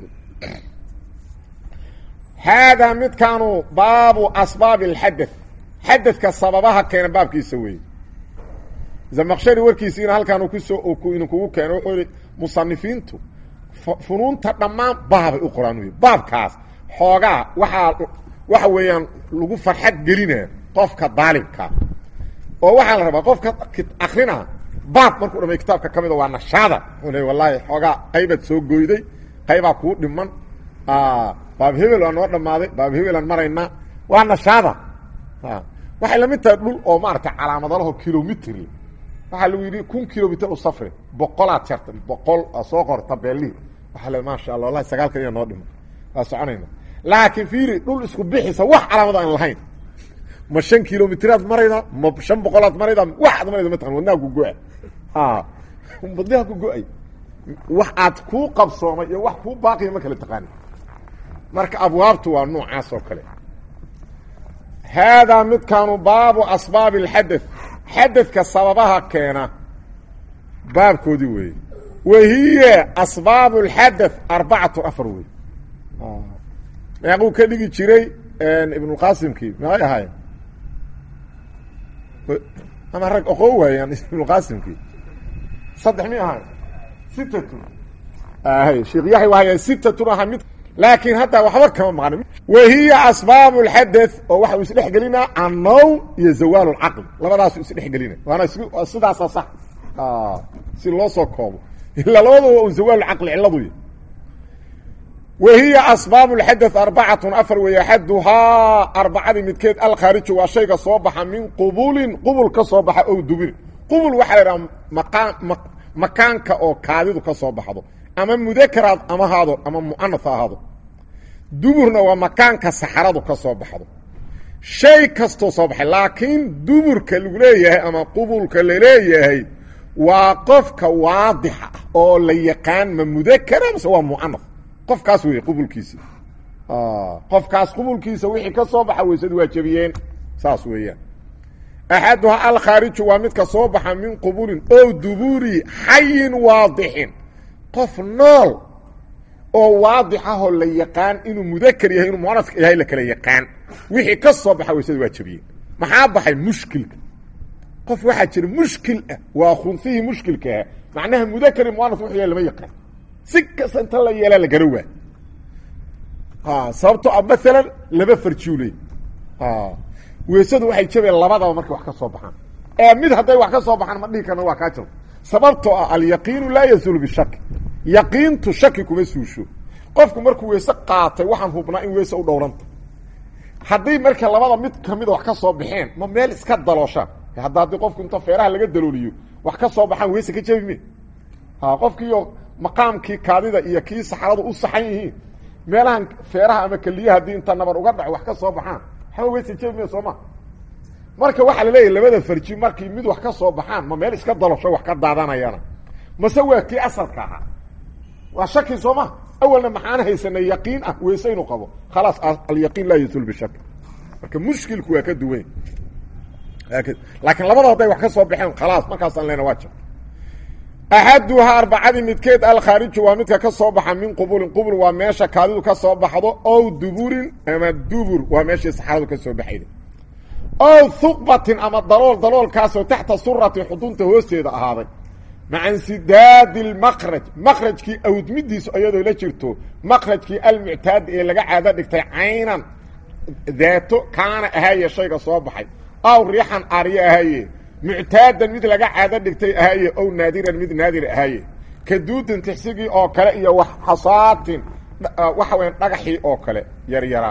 A: haadaa midkaanu baabu asbaabi اlxadaث xadadka sababaha keena baabkiisa weeye zamaqshari warkiisiina halkaan kusoo idinkugu keeno wuxuu yihi musanifiintu funuunta dhammaan baabay u qoraan wey baabkaas xoogaa waxaa waxa weeyaan lagu farxad gelina qofka daalibka oo waxaa la rabaa qofka akrina baab markuu dhamay kitaabka ka mida waa nashaada u le wallaahi xoogaa qaybaad soo goyday qaybaa kuu dhiman baab hebel waa noo dhammaaday baab hebelaan maraynaa waa nashaada waxay lamid tahay dhul oo maarata calaamadalaho kilomitr waxaa lagu yidhi kun kilomitr u safri boqolaad jarta boqol soo qor tabeelii waaa le maasha alla wallahi sagaalkan iya noo dhiman waa soconayna laakiin fiiri dhul isku bixisa wax calaamad aan lahayn ma shan kilomitraad marayda ma shan boqolaad marayda waxaad marayda mataqan wadnaha ku go-a wadnaha ku go-ay wax aad kuu qabsoomay iyo wax kuu baaqiya ma kala taqaani marka abwaabtu waa noocaas oo kale haadaa midkaanu baabu asbaabi اlxadaث xadadka sababaha keena baabkoodii weeye wahiya asbaab اlxadaث arbacatu afar wey meequu ka dhigi jiray ibnulqaasimkii meeqay ahaayeen ama rag oqoo waayaan ibnulqaasimkii saddex mi ahaay sitatun hay sheekh yaxya waaya sitatun aha mid laakiin hadda waxba kama maqan wahiya asbaab اlxadaث oo waxa uu isdhex gelinaa annowm iyo zawaal اlcaql labadaasu isdhexgelina waana sidaasa sax si loo soo koobo ilaa labadaba un zawaal caqli ciladuy wahiya asbaab اlxadaث arbacatun afar weeye axaduhaa arbacadii midkeed alkhaariju waa shayga soo baxa min qubulin qubul ka soo baxa ow dubirin qubul waxaa la idhaha maqaan makaanka oo kaadidu ka soo baxdo ama mudakaraad ama haado ama mu'anas ha ahaado duburna waa makaanka saxaradu ka soo baxdo shay kastoo soo baxay laakiin duburka lagu leeyahay ama qubulka laleeyahay waa qofka waadixa ah oo la yaqaan ma mudakara mase waa mu'anas qofkaas wey qubulkiisa qofkaas qubulkiisa wixii ka soo baxa weysadu waa jebiyeen saas weeyaan axaduhaa alkhaariju waa midka soo baxa min qubulin oo duburi xayin waadixin qof nool oo waadix ahoo la yaqaan inuu mudakar yahay inuu muanaska yahay la kala yaqaan wixii ka soo baxa weysadu waa jebiyeen maxaa baxay mushkilka qof waxaa jira mushkil ah waa khunfihii mushkilkaah macnaha mudakari muanas wuxuu yahay lama yaqaan si kasta inta la yeelaa la gara waa sababto a maalan laba farjuuley weysadu waxay jabeen labadaba markay wax ka soo baxaan ee mid hadday wax ka soo baxaan ma dhihi karna waa kaa jab sababtoo ah alyaqiinu laa yazulu bishaki yaqiintu shaki kuma suusho qofku markuu weyse qaatay waxaan hubnaa in weyse u dhowranta haddii marka labada mid kamida wax ka soo baxeen ma meel iska dalooshaan hadda haddii qofku inta feeraha laga dalooliyo wax ka soo baxaan weyse ka jabi me qofkiiyo maqaamkii kaadida iyo kii saxaradu u saxan yihiin meelahan feeraha ama keliya haddii inta nabar uga dhaco wax ka soo baxaan waxba weyse jabi me soo ma marka waxaa la leeyahy labada farji markii mid wax ka soo baxaan ma meel iska dalosho wax ka daadanayana mase waa kii asalka ahaa waa shaki soo ma awalna maxaan haysanay yaqiin ah weyse inuu qabo khalaas alyaqiin laa yasul bishak marka mushkilku waa ka duwan laakiin labada hadday wax ka soo baxeen khalaas markaasaan leena waa jab axaduhaa arbacadii midkeed alkhaariju waa midka ka soo baxa min qubulin qubul waa meesha kaadidu ka soo baxdo ow duburin ama dubur waa meeshii saxaradu ka soo baxayda ow huqbatin ama dalool daloolkaasoo taxta surati xudunta hoosteeda ahaaday maca insidaadi lmaqraj maqrajkii awdmidiisu iyadoo la jirto maqrajkii almuctaadi ee laga caado dhigtay caynan daato kaana ahaaye shayga soo baxay aw riixan aryo ahaaye muctaadan mid laga caado dhigtay ahaaye ow naadiran mid naadir ahaaye kaduudin tixsigii oo kale iyo wax xasaatin waxa weya dhagaxii oo kale yaryara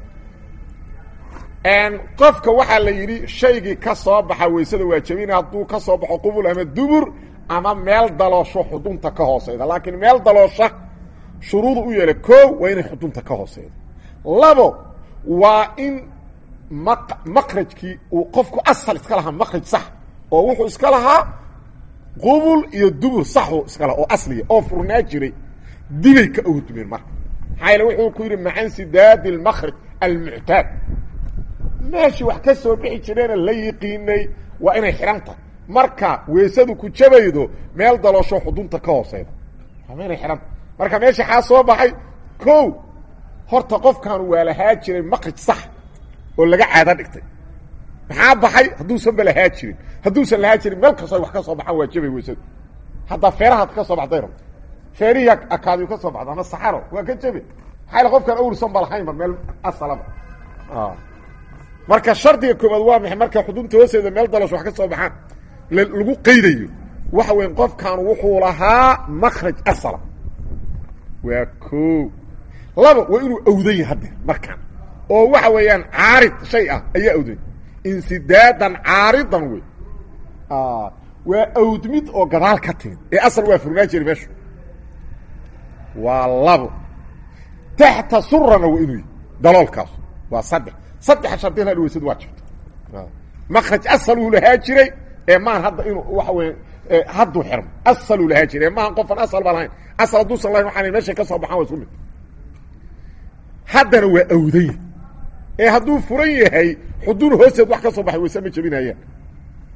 A: qofka waxaa la yidhi shaygii ka soo baxa weysada waa jebina hadduu ka soo baxo qubul ama dubur ama meel daloosho xudunta ka hooseyda laakiin meel daloosha shuruudu u yeela koo waa inay xudunta ka hooseyda labo waa in maq maqrajkii uu qofku asal iska lahaa maqraj sax oo wuxuu iska lahaa qubul iyo dubur saxuu iska lahaa oo asliya oo furnaa jiray dibay ka awdumeen marka maxaa yaele wuxuu ku yidhi maca insidaadi almaqraj almuctaad meeshii wax ka soo bixi jireena la yiqiinay waa inay xidhan tahay marka weysadu ku jabaydo meel daloosho xudunta ka hooseyda waa inay xidhan tahay marka meeshii xaa soo baxay ko horta qofkan waa lahaa jiray maqraj sax oo laga caado dhigtay maxaa baxay hadduusan ba lahaa jirin hadduusan lahaa jirin meel kastoo ay wax ka soo baxaan waa jabay weysadu haddaa feerahaad ka soo baxday rabto feerihii akaadiyu ka soo baxda ama saxaro waa ka jabe maxaa yale qofkan awrsan ba lahayn ba meel asalaba marka shardiga koobaad waa maxay marka xudunta hooseeda meel dalasho wax ka soo baxaan lagu qaydayo waxa weya qofkan wuxuu lahaa makraj asala waa ko laba waa inuu awdan yahay haddeer markaan oo waxa weeyaan caarid shay ah ayaa awday insidaadan caaridan wey waa awdmid oo gadaal ka timid ee asal waa furnaa jiri meeshu waa labo taxta surana waa inuu yahy daloolkaas waa saddex saddexa shardin ha weysadu waa jirto makraj asaluu lahaa jiray ee maan hadda inuu waxa weya hadduu xirmo asaluu lahaa jiray ee maahan qofan asal baa lahayn asal hadduusan lahayn waxaan meeshay ka soo baxaan waa isku mid haddana waa awdanya ee hadduu furan yahay xuduun hoosteed wax ka soo baxay wayse ma jebinayaan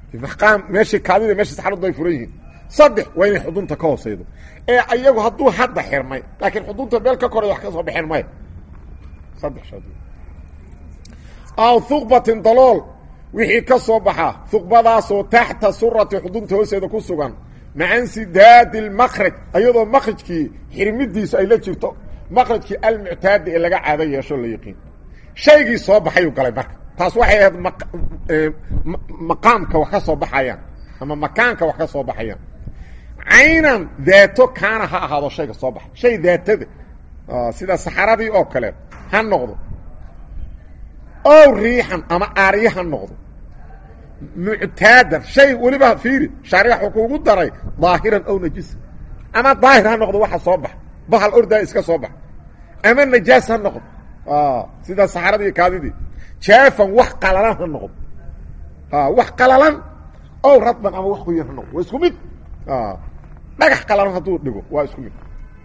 A: maqaam meeshii kaadida meeshii saxaradu ay furan yihiin saddex waa inay xudunta ka hooseydo ee ayagu hadduu hadda xirmay laakiin xudunta meel ka koray wax ka soo baxeen maya saddex shad aw huqbatin dalool wixii ka soo baxa huqbadaasoo taxta surati xudunta hoosteeda ku sugan maca insidaadi lmakraj ayadoo makrajkii xirmidiisu ay la jirto makrajkii almuctaadi ee laga caado yeesho la yaqiin shaygii soo baxayuu galay marka taas waxay ahayd maqaamka wax ka soo baxayaan ama makaanka wax ka soo baxayaan caynan daato kaana ha ahaado shayga soo baxa shay daatada sida saxaradii oo kale ha noqdo ow riixan ama aarye ha noqdo muctaadan shay weliba fiiri shaariix wuxuu kuugu daray daahiran ow najisa ama daahir ha noqdo waxa soo baxa bahal ordaa iska soo baxa ama najaas ha noqdo sida saxaradii iyo kaadidii jaafan wax qalalan ha noqdo wax qalalan ow radban ama wax qoyan ha noqdo waa isku mid dhagax qalalan hadduu dhigo waa isku mid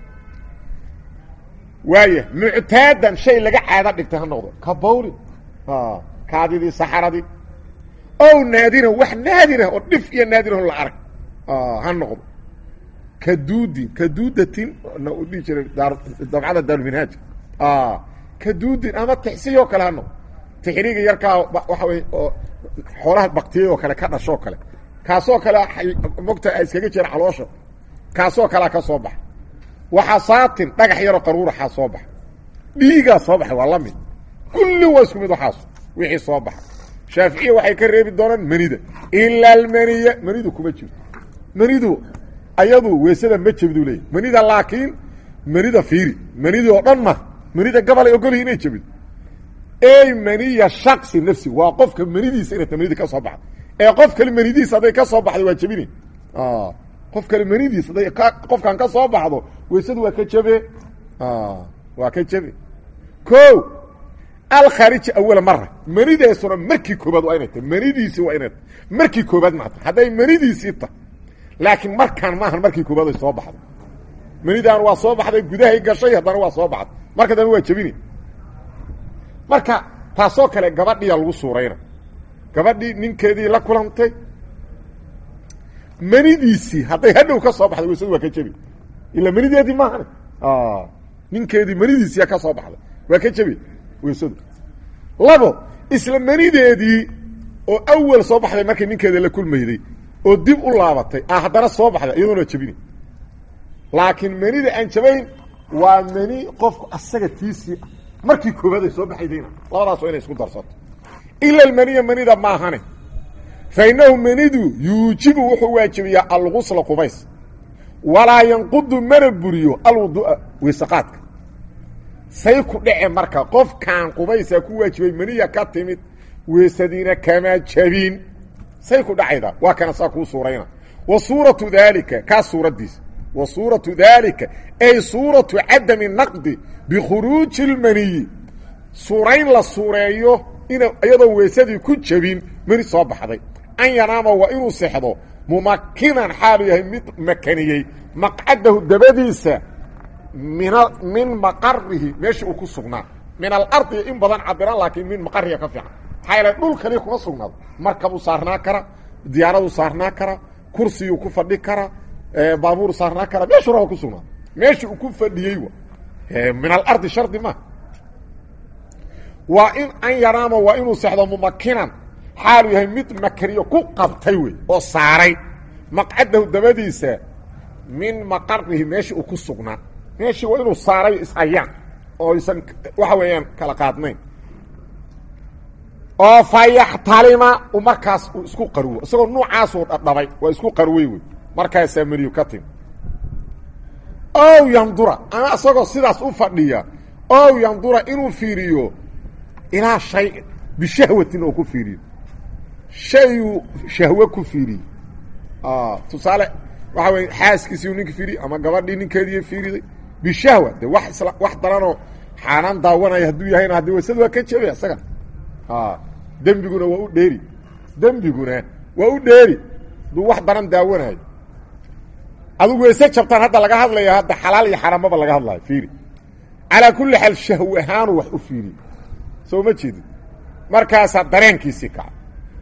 A: waaya muctaadan shay laga caado dhigtay ha noqdo ka bawlin kaadidii saxaradii ow naadiran wax naadirah oo dhif iyo naadirah la arag ha noqdo kaduudin kaduudatin na u dhihi jiray dabcada daaruminhaaj kaduudin ama tixsiyoo kale ha noqdo tixriga yarkaa waxa wey oo xoolaha baktiyay oo kale ka dhashoo kale kaasoo kale mogta a iskaga jira caloosha kaasoo kalea ka soo baxa waxasaatin dhagax yaroo qaruuraxaa soo baxa dhiigaa soo baxay waa la mid kulli waa isku mid waxaas wixii soo baxa shaaficiya waxay ka reebi doonaan manida ilaa almaniya manidu kuma jirto manidu ayadu weysada ma jebiduu leeyahy manida laakiin manida fiiri manidi oo dhan ma manida gabal ay ogolyihi inay jebido ey maniya shaksi nafsi waa qofka manidiisa inay ta manida ka soo baxdo ee qof kale manidiisa hadday ka soo baxdo waa jebine qof kale manidiis hadday qofkan ka soo baxdo weysadu waa ka jebe waa ka jebe o alkhaariji awala mara manideesuna markii koobaad waa inay tahay manidiisii waa inay tahay markii koobaad maata hadday manidiisii tahay laakiin markaan maahan markii koobaad ay soo baxday manidaan waa soo baxday gudahay gashay haddana waa soo baxday marka dambe waa jebine marka taasoo kale gabadhiya lagu suurayna gabadhii ninkeedii la kulantay manidiisii hadday hadhow ka soo baxday weysadu waa ka jebi ilaa manideedii maahan ninkeedii manidiisiiya ka soo baxday waa ka jebi weysadu labo isla manideedii oo awal soo baxday markay ninkeeda la kulmayday oo dib u laabatay a haddana soo baxday iyadoona waa jebini laakiin manida aan jabayn waa mani qofku asaga tiisii markii koobaad ay soo baxaydayna labadaas waa inay isku darsato ila almaniya manida maahane fa innahu manidu yuujibu wuxuu waajibiyaa algusla qubays walaa yanqudu mana buriyo alwudu'a weysaqaadka say ku dhece marka qofkaan qubaysaa ku waajibay maniya ka timid weysadiina kama jabin say ku dhacayda waa kana saa kuu suurayna wa suuratu daalika kaa suuraddiisa wa suuratu daalika ay suuratu cadami naqdi bikhuruuji اlmaniyi suurayn la suureeyo in iyadoo weysadii ku jabin mani soo baxday an yanaama waa inuu sexdo mumakinan xaalu yahay mid makaniyey maqcadahu dabadiisa min min maqarihi meeshii uu ku sugnaa min alardi in badan cabiraan laakiin min maqariga ka fiican maxaa yaele dhul kaliya kuma sugnaado markabuu saarnaa kara diyaaraduu saarnaa kara kursiyuu ku fadhi kara baabuur saarnaa kara meeshuu raba ku sugnaado meeshii uu ku fadhiyey min alardi shardi ma waa in an yanaama waa inuu sexdo mumakinan xaalu yahay mid makaniyo ku qabtay wey oo saaray maqcadahu dabadiisa min maqarihi meeshii uu ku sugnaa meeshii waa inuu saaray ishayaan oo aysan waxa weeyaan kala qaadnayn oo fa yaxtalima u markaas uu isku qarwo isagoo nuucaasuu dhadhabay waa isku qarwey wey markaasaa meriyu ka timi ow yandura ama isagoo sidaas u fadhiya ow yandura inuu fiiriyo ilaa shay bishahwatin oo ku fiiriyo shayuu shahwe ku fiiriyey tusaale waxa wey xaaskiisiiu ninka fiiriyey ama gabadhii ninkeediiy fiiriday bishahwa de wax isla wax daranoo xaanaan daawanaya hadduu yahayna haddii waysada waa ka jebay isagan dembiguna waa u dheeri dembiguna waa u dheeri hadduu wax daran daawanayo adugu weyse jabtaan hadda laga hadlaya hadda xalaal iyo xaramaba laga hadlayo fiiri calaa kulli xaal shahw ahaanu wax u fiiriye soo ma jeedid markaasaa dareenkiisii kaca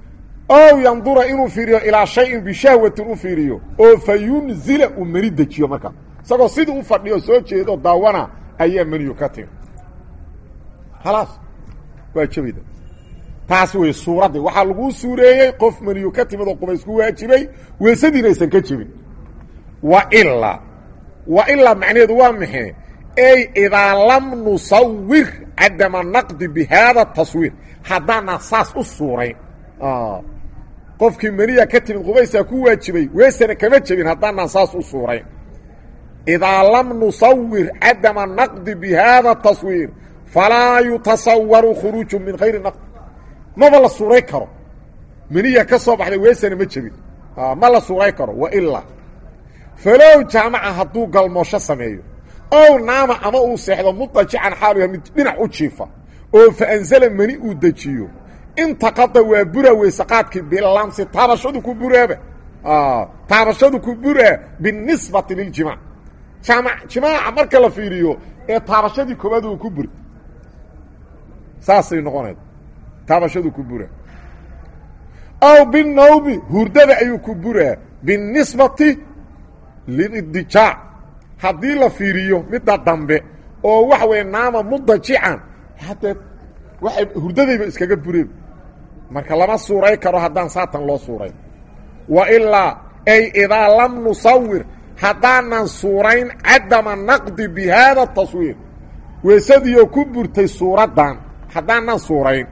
A: ow yandura inuu fiiriyo ilaa shayin bishahwatin u fiiriyo oo fa yunzila uu meni dejiyo markaa isagoo sidii u fadhiyo soo jeedo daawana ayaa meniyu ka timi khalaas waa jabida taas wey suuraddii waxaa laguu suureeyey qof meniyu ka timid oo qubaysku waajibay weesadiina aysan ka jebin wa ilaa wa ilaa macnaheedu waa maxay ey idaa lam nusawir cadama naqdi bi haada taswiir haddaanaan saas u suurayn qofkii meniya ka timid qubaysaa ku waajibay weesana kama jebin haddaanaan saas u suurayn idaa lam nusawir cadama naqdi bi haada taswiir falaa yutasawaru khuruuju min hayri naqdi maba la suuray karo meniya ka soo baxday weesana ma jebin ma la suuray karo wa ilaa falow jaamaca hadduu galmoosho sameeyo ow naama ama uu seexdo mudajican xaalu yahay mid dhinac u jiifa oo fa anzala meni uu dejiyo intaqada waa bura weysaqaadkii bilamsi taabashadu ku buraaba taabashadu ku buraa binisbati liljimac jaamac jimaaca marka la fiiriyo ee taabashadii koowaad uu ku buri saasay noqonayd taabashadu ku buraa aw binawmi hurdada ayuu ku buraa binisbati lilidijaac haddii la fiiriyo midda dambe oo waxa weeye naama mudajican haddee waxay hurdadayba iskaga bureen marka lama suuray karo haddaan saatan loo suurayn wa ilaa ay idaa lam nusawir haddaanan suurayn cadama naqdi bi haada taswiir weesadiioo ku burtay suuraddan haddaanan suurayn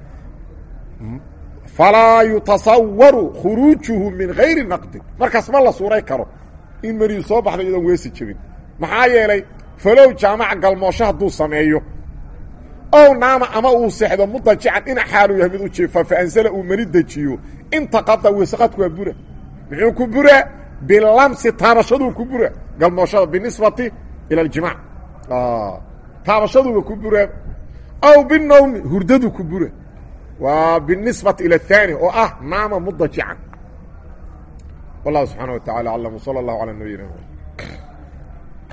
A: falaa yutasawaru khuruujuhu min hayri naqdin markaas ma la suuray karo in meriyu soo baxday iyadoon weesi jebin maxaa yeelay falow jaamaca galmoosho hadduu sameeyo ow naama ama uu seexdo mudajican dhinac xaaluu yahay mid u jiifa fa ansala uu meni dejiyo intaqada weysaqaadku waa bura muxuu ku buraa bilamsi taabashaduu ku bura galmooshada binisbati ila aljimac taabashaduuba ku buraa aw binawmi hurdadu ku bura waa binisbati ila ahaani oo ah naama mudajican wallahu subxaana wa tacala aclam wsala allahu calaa nabiyina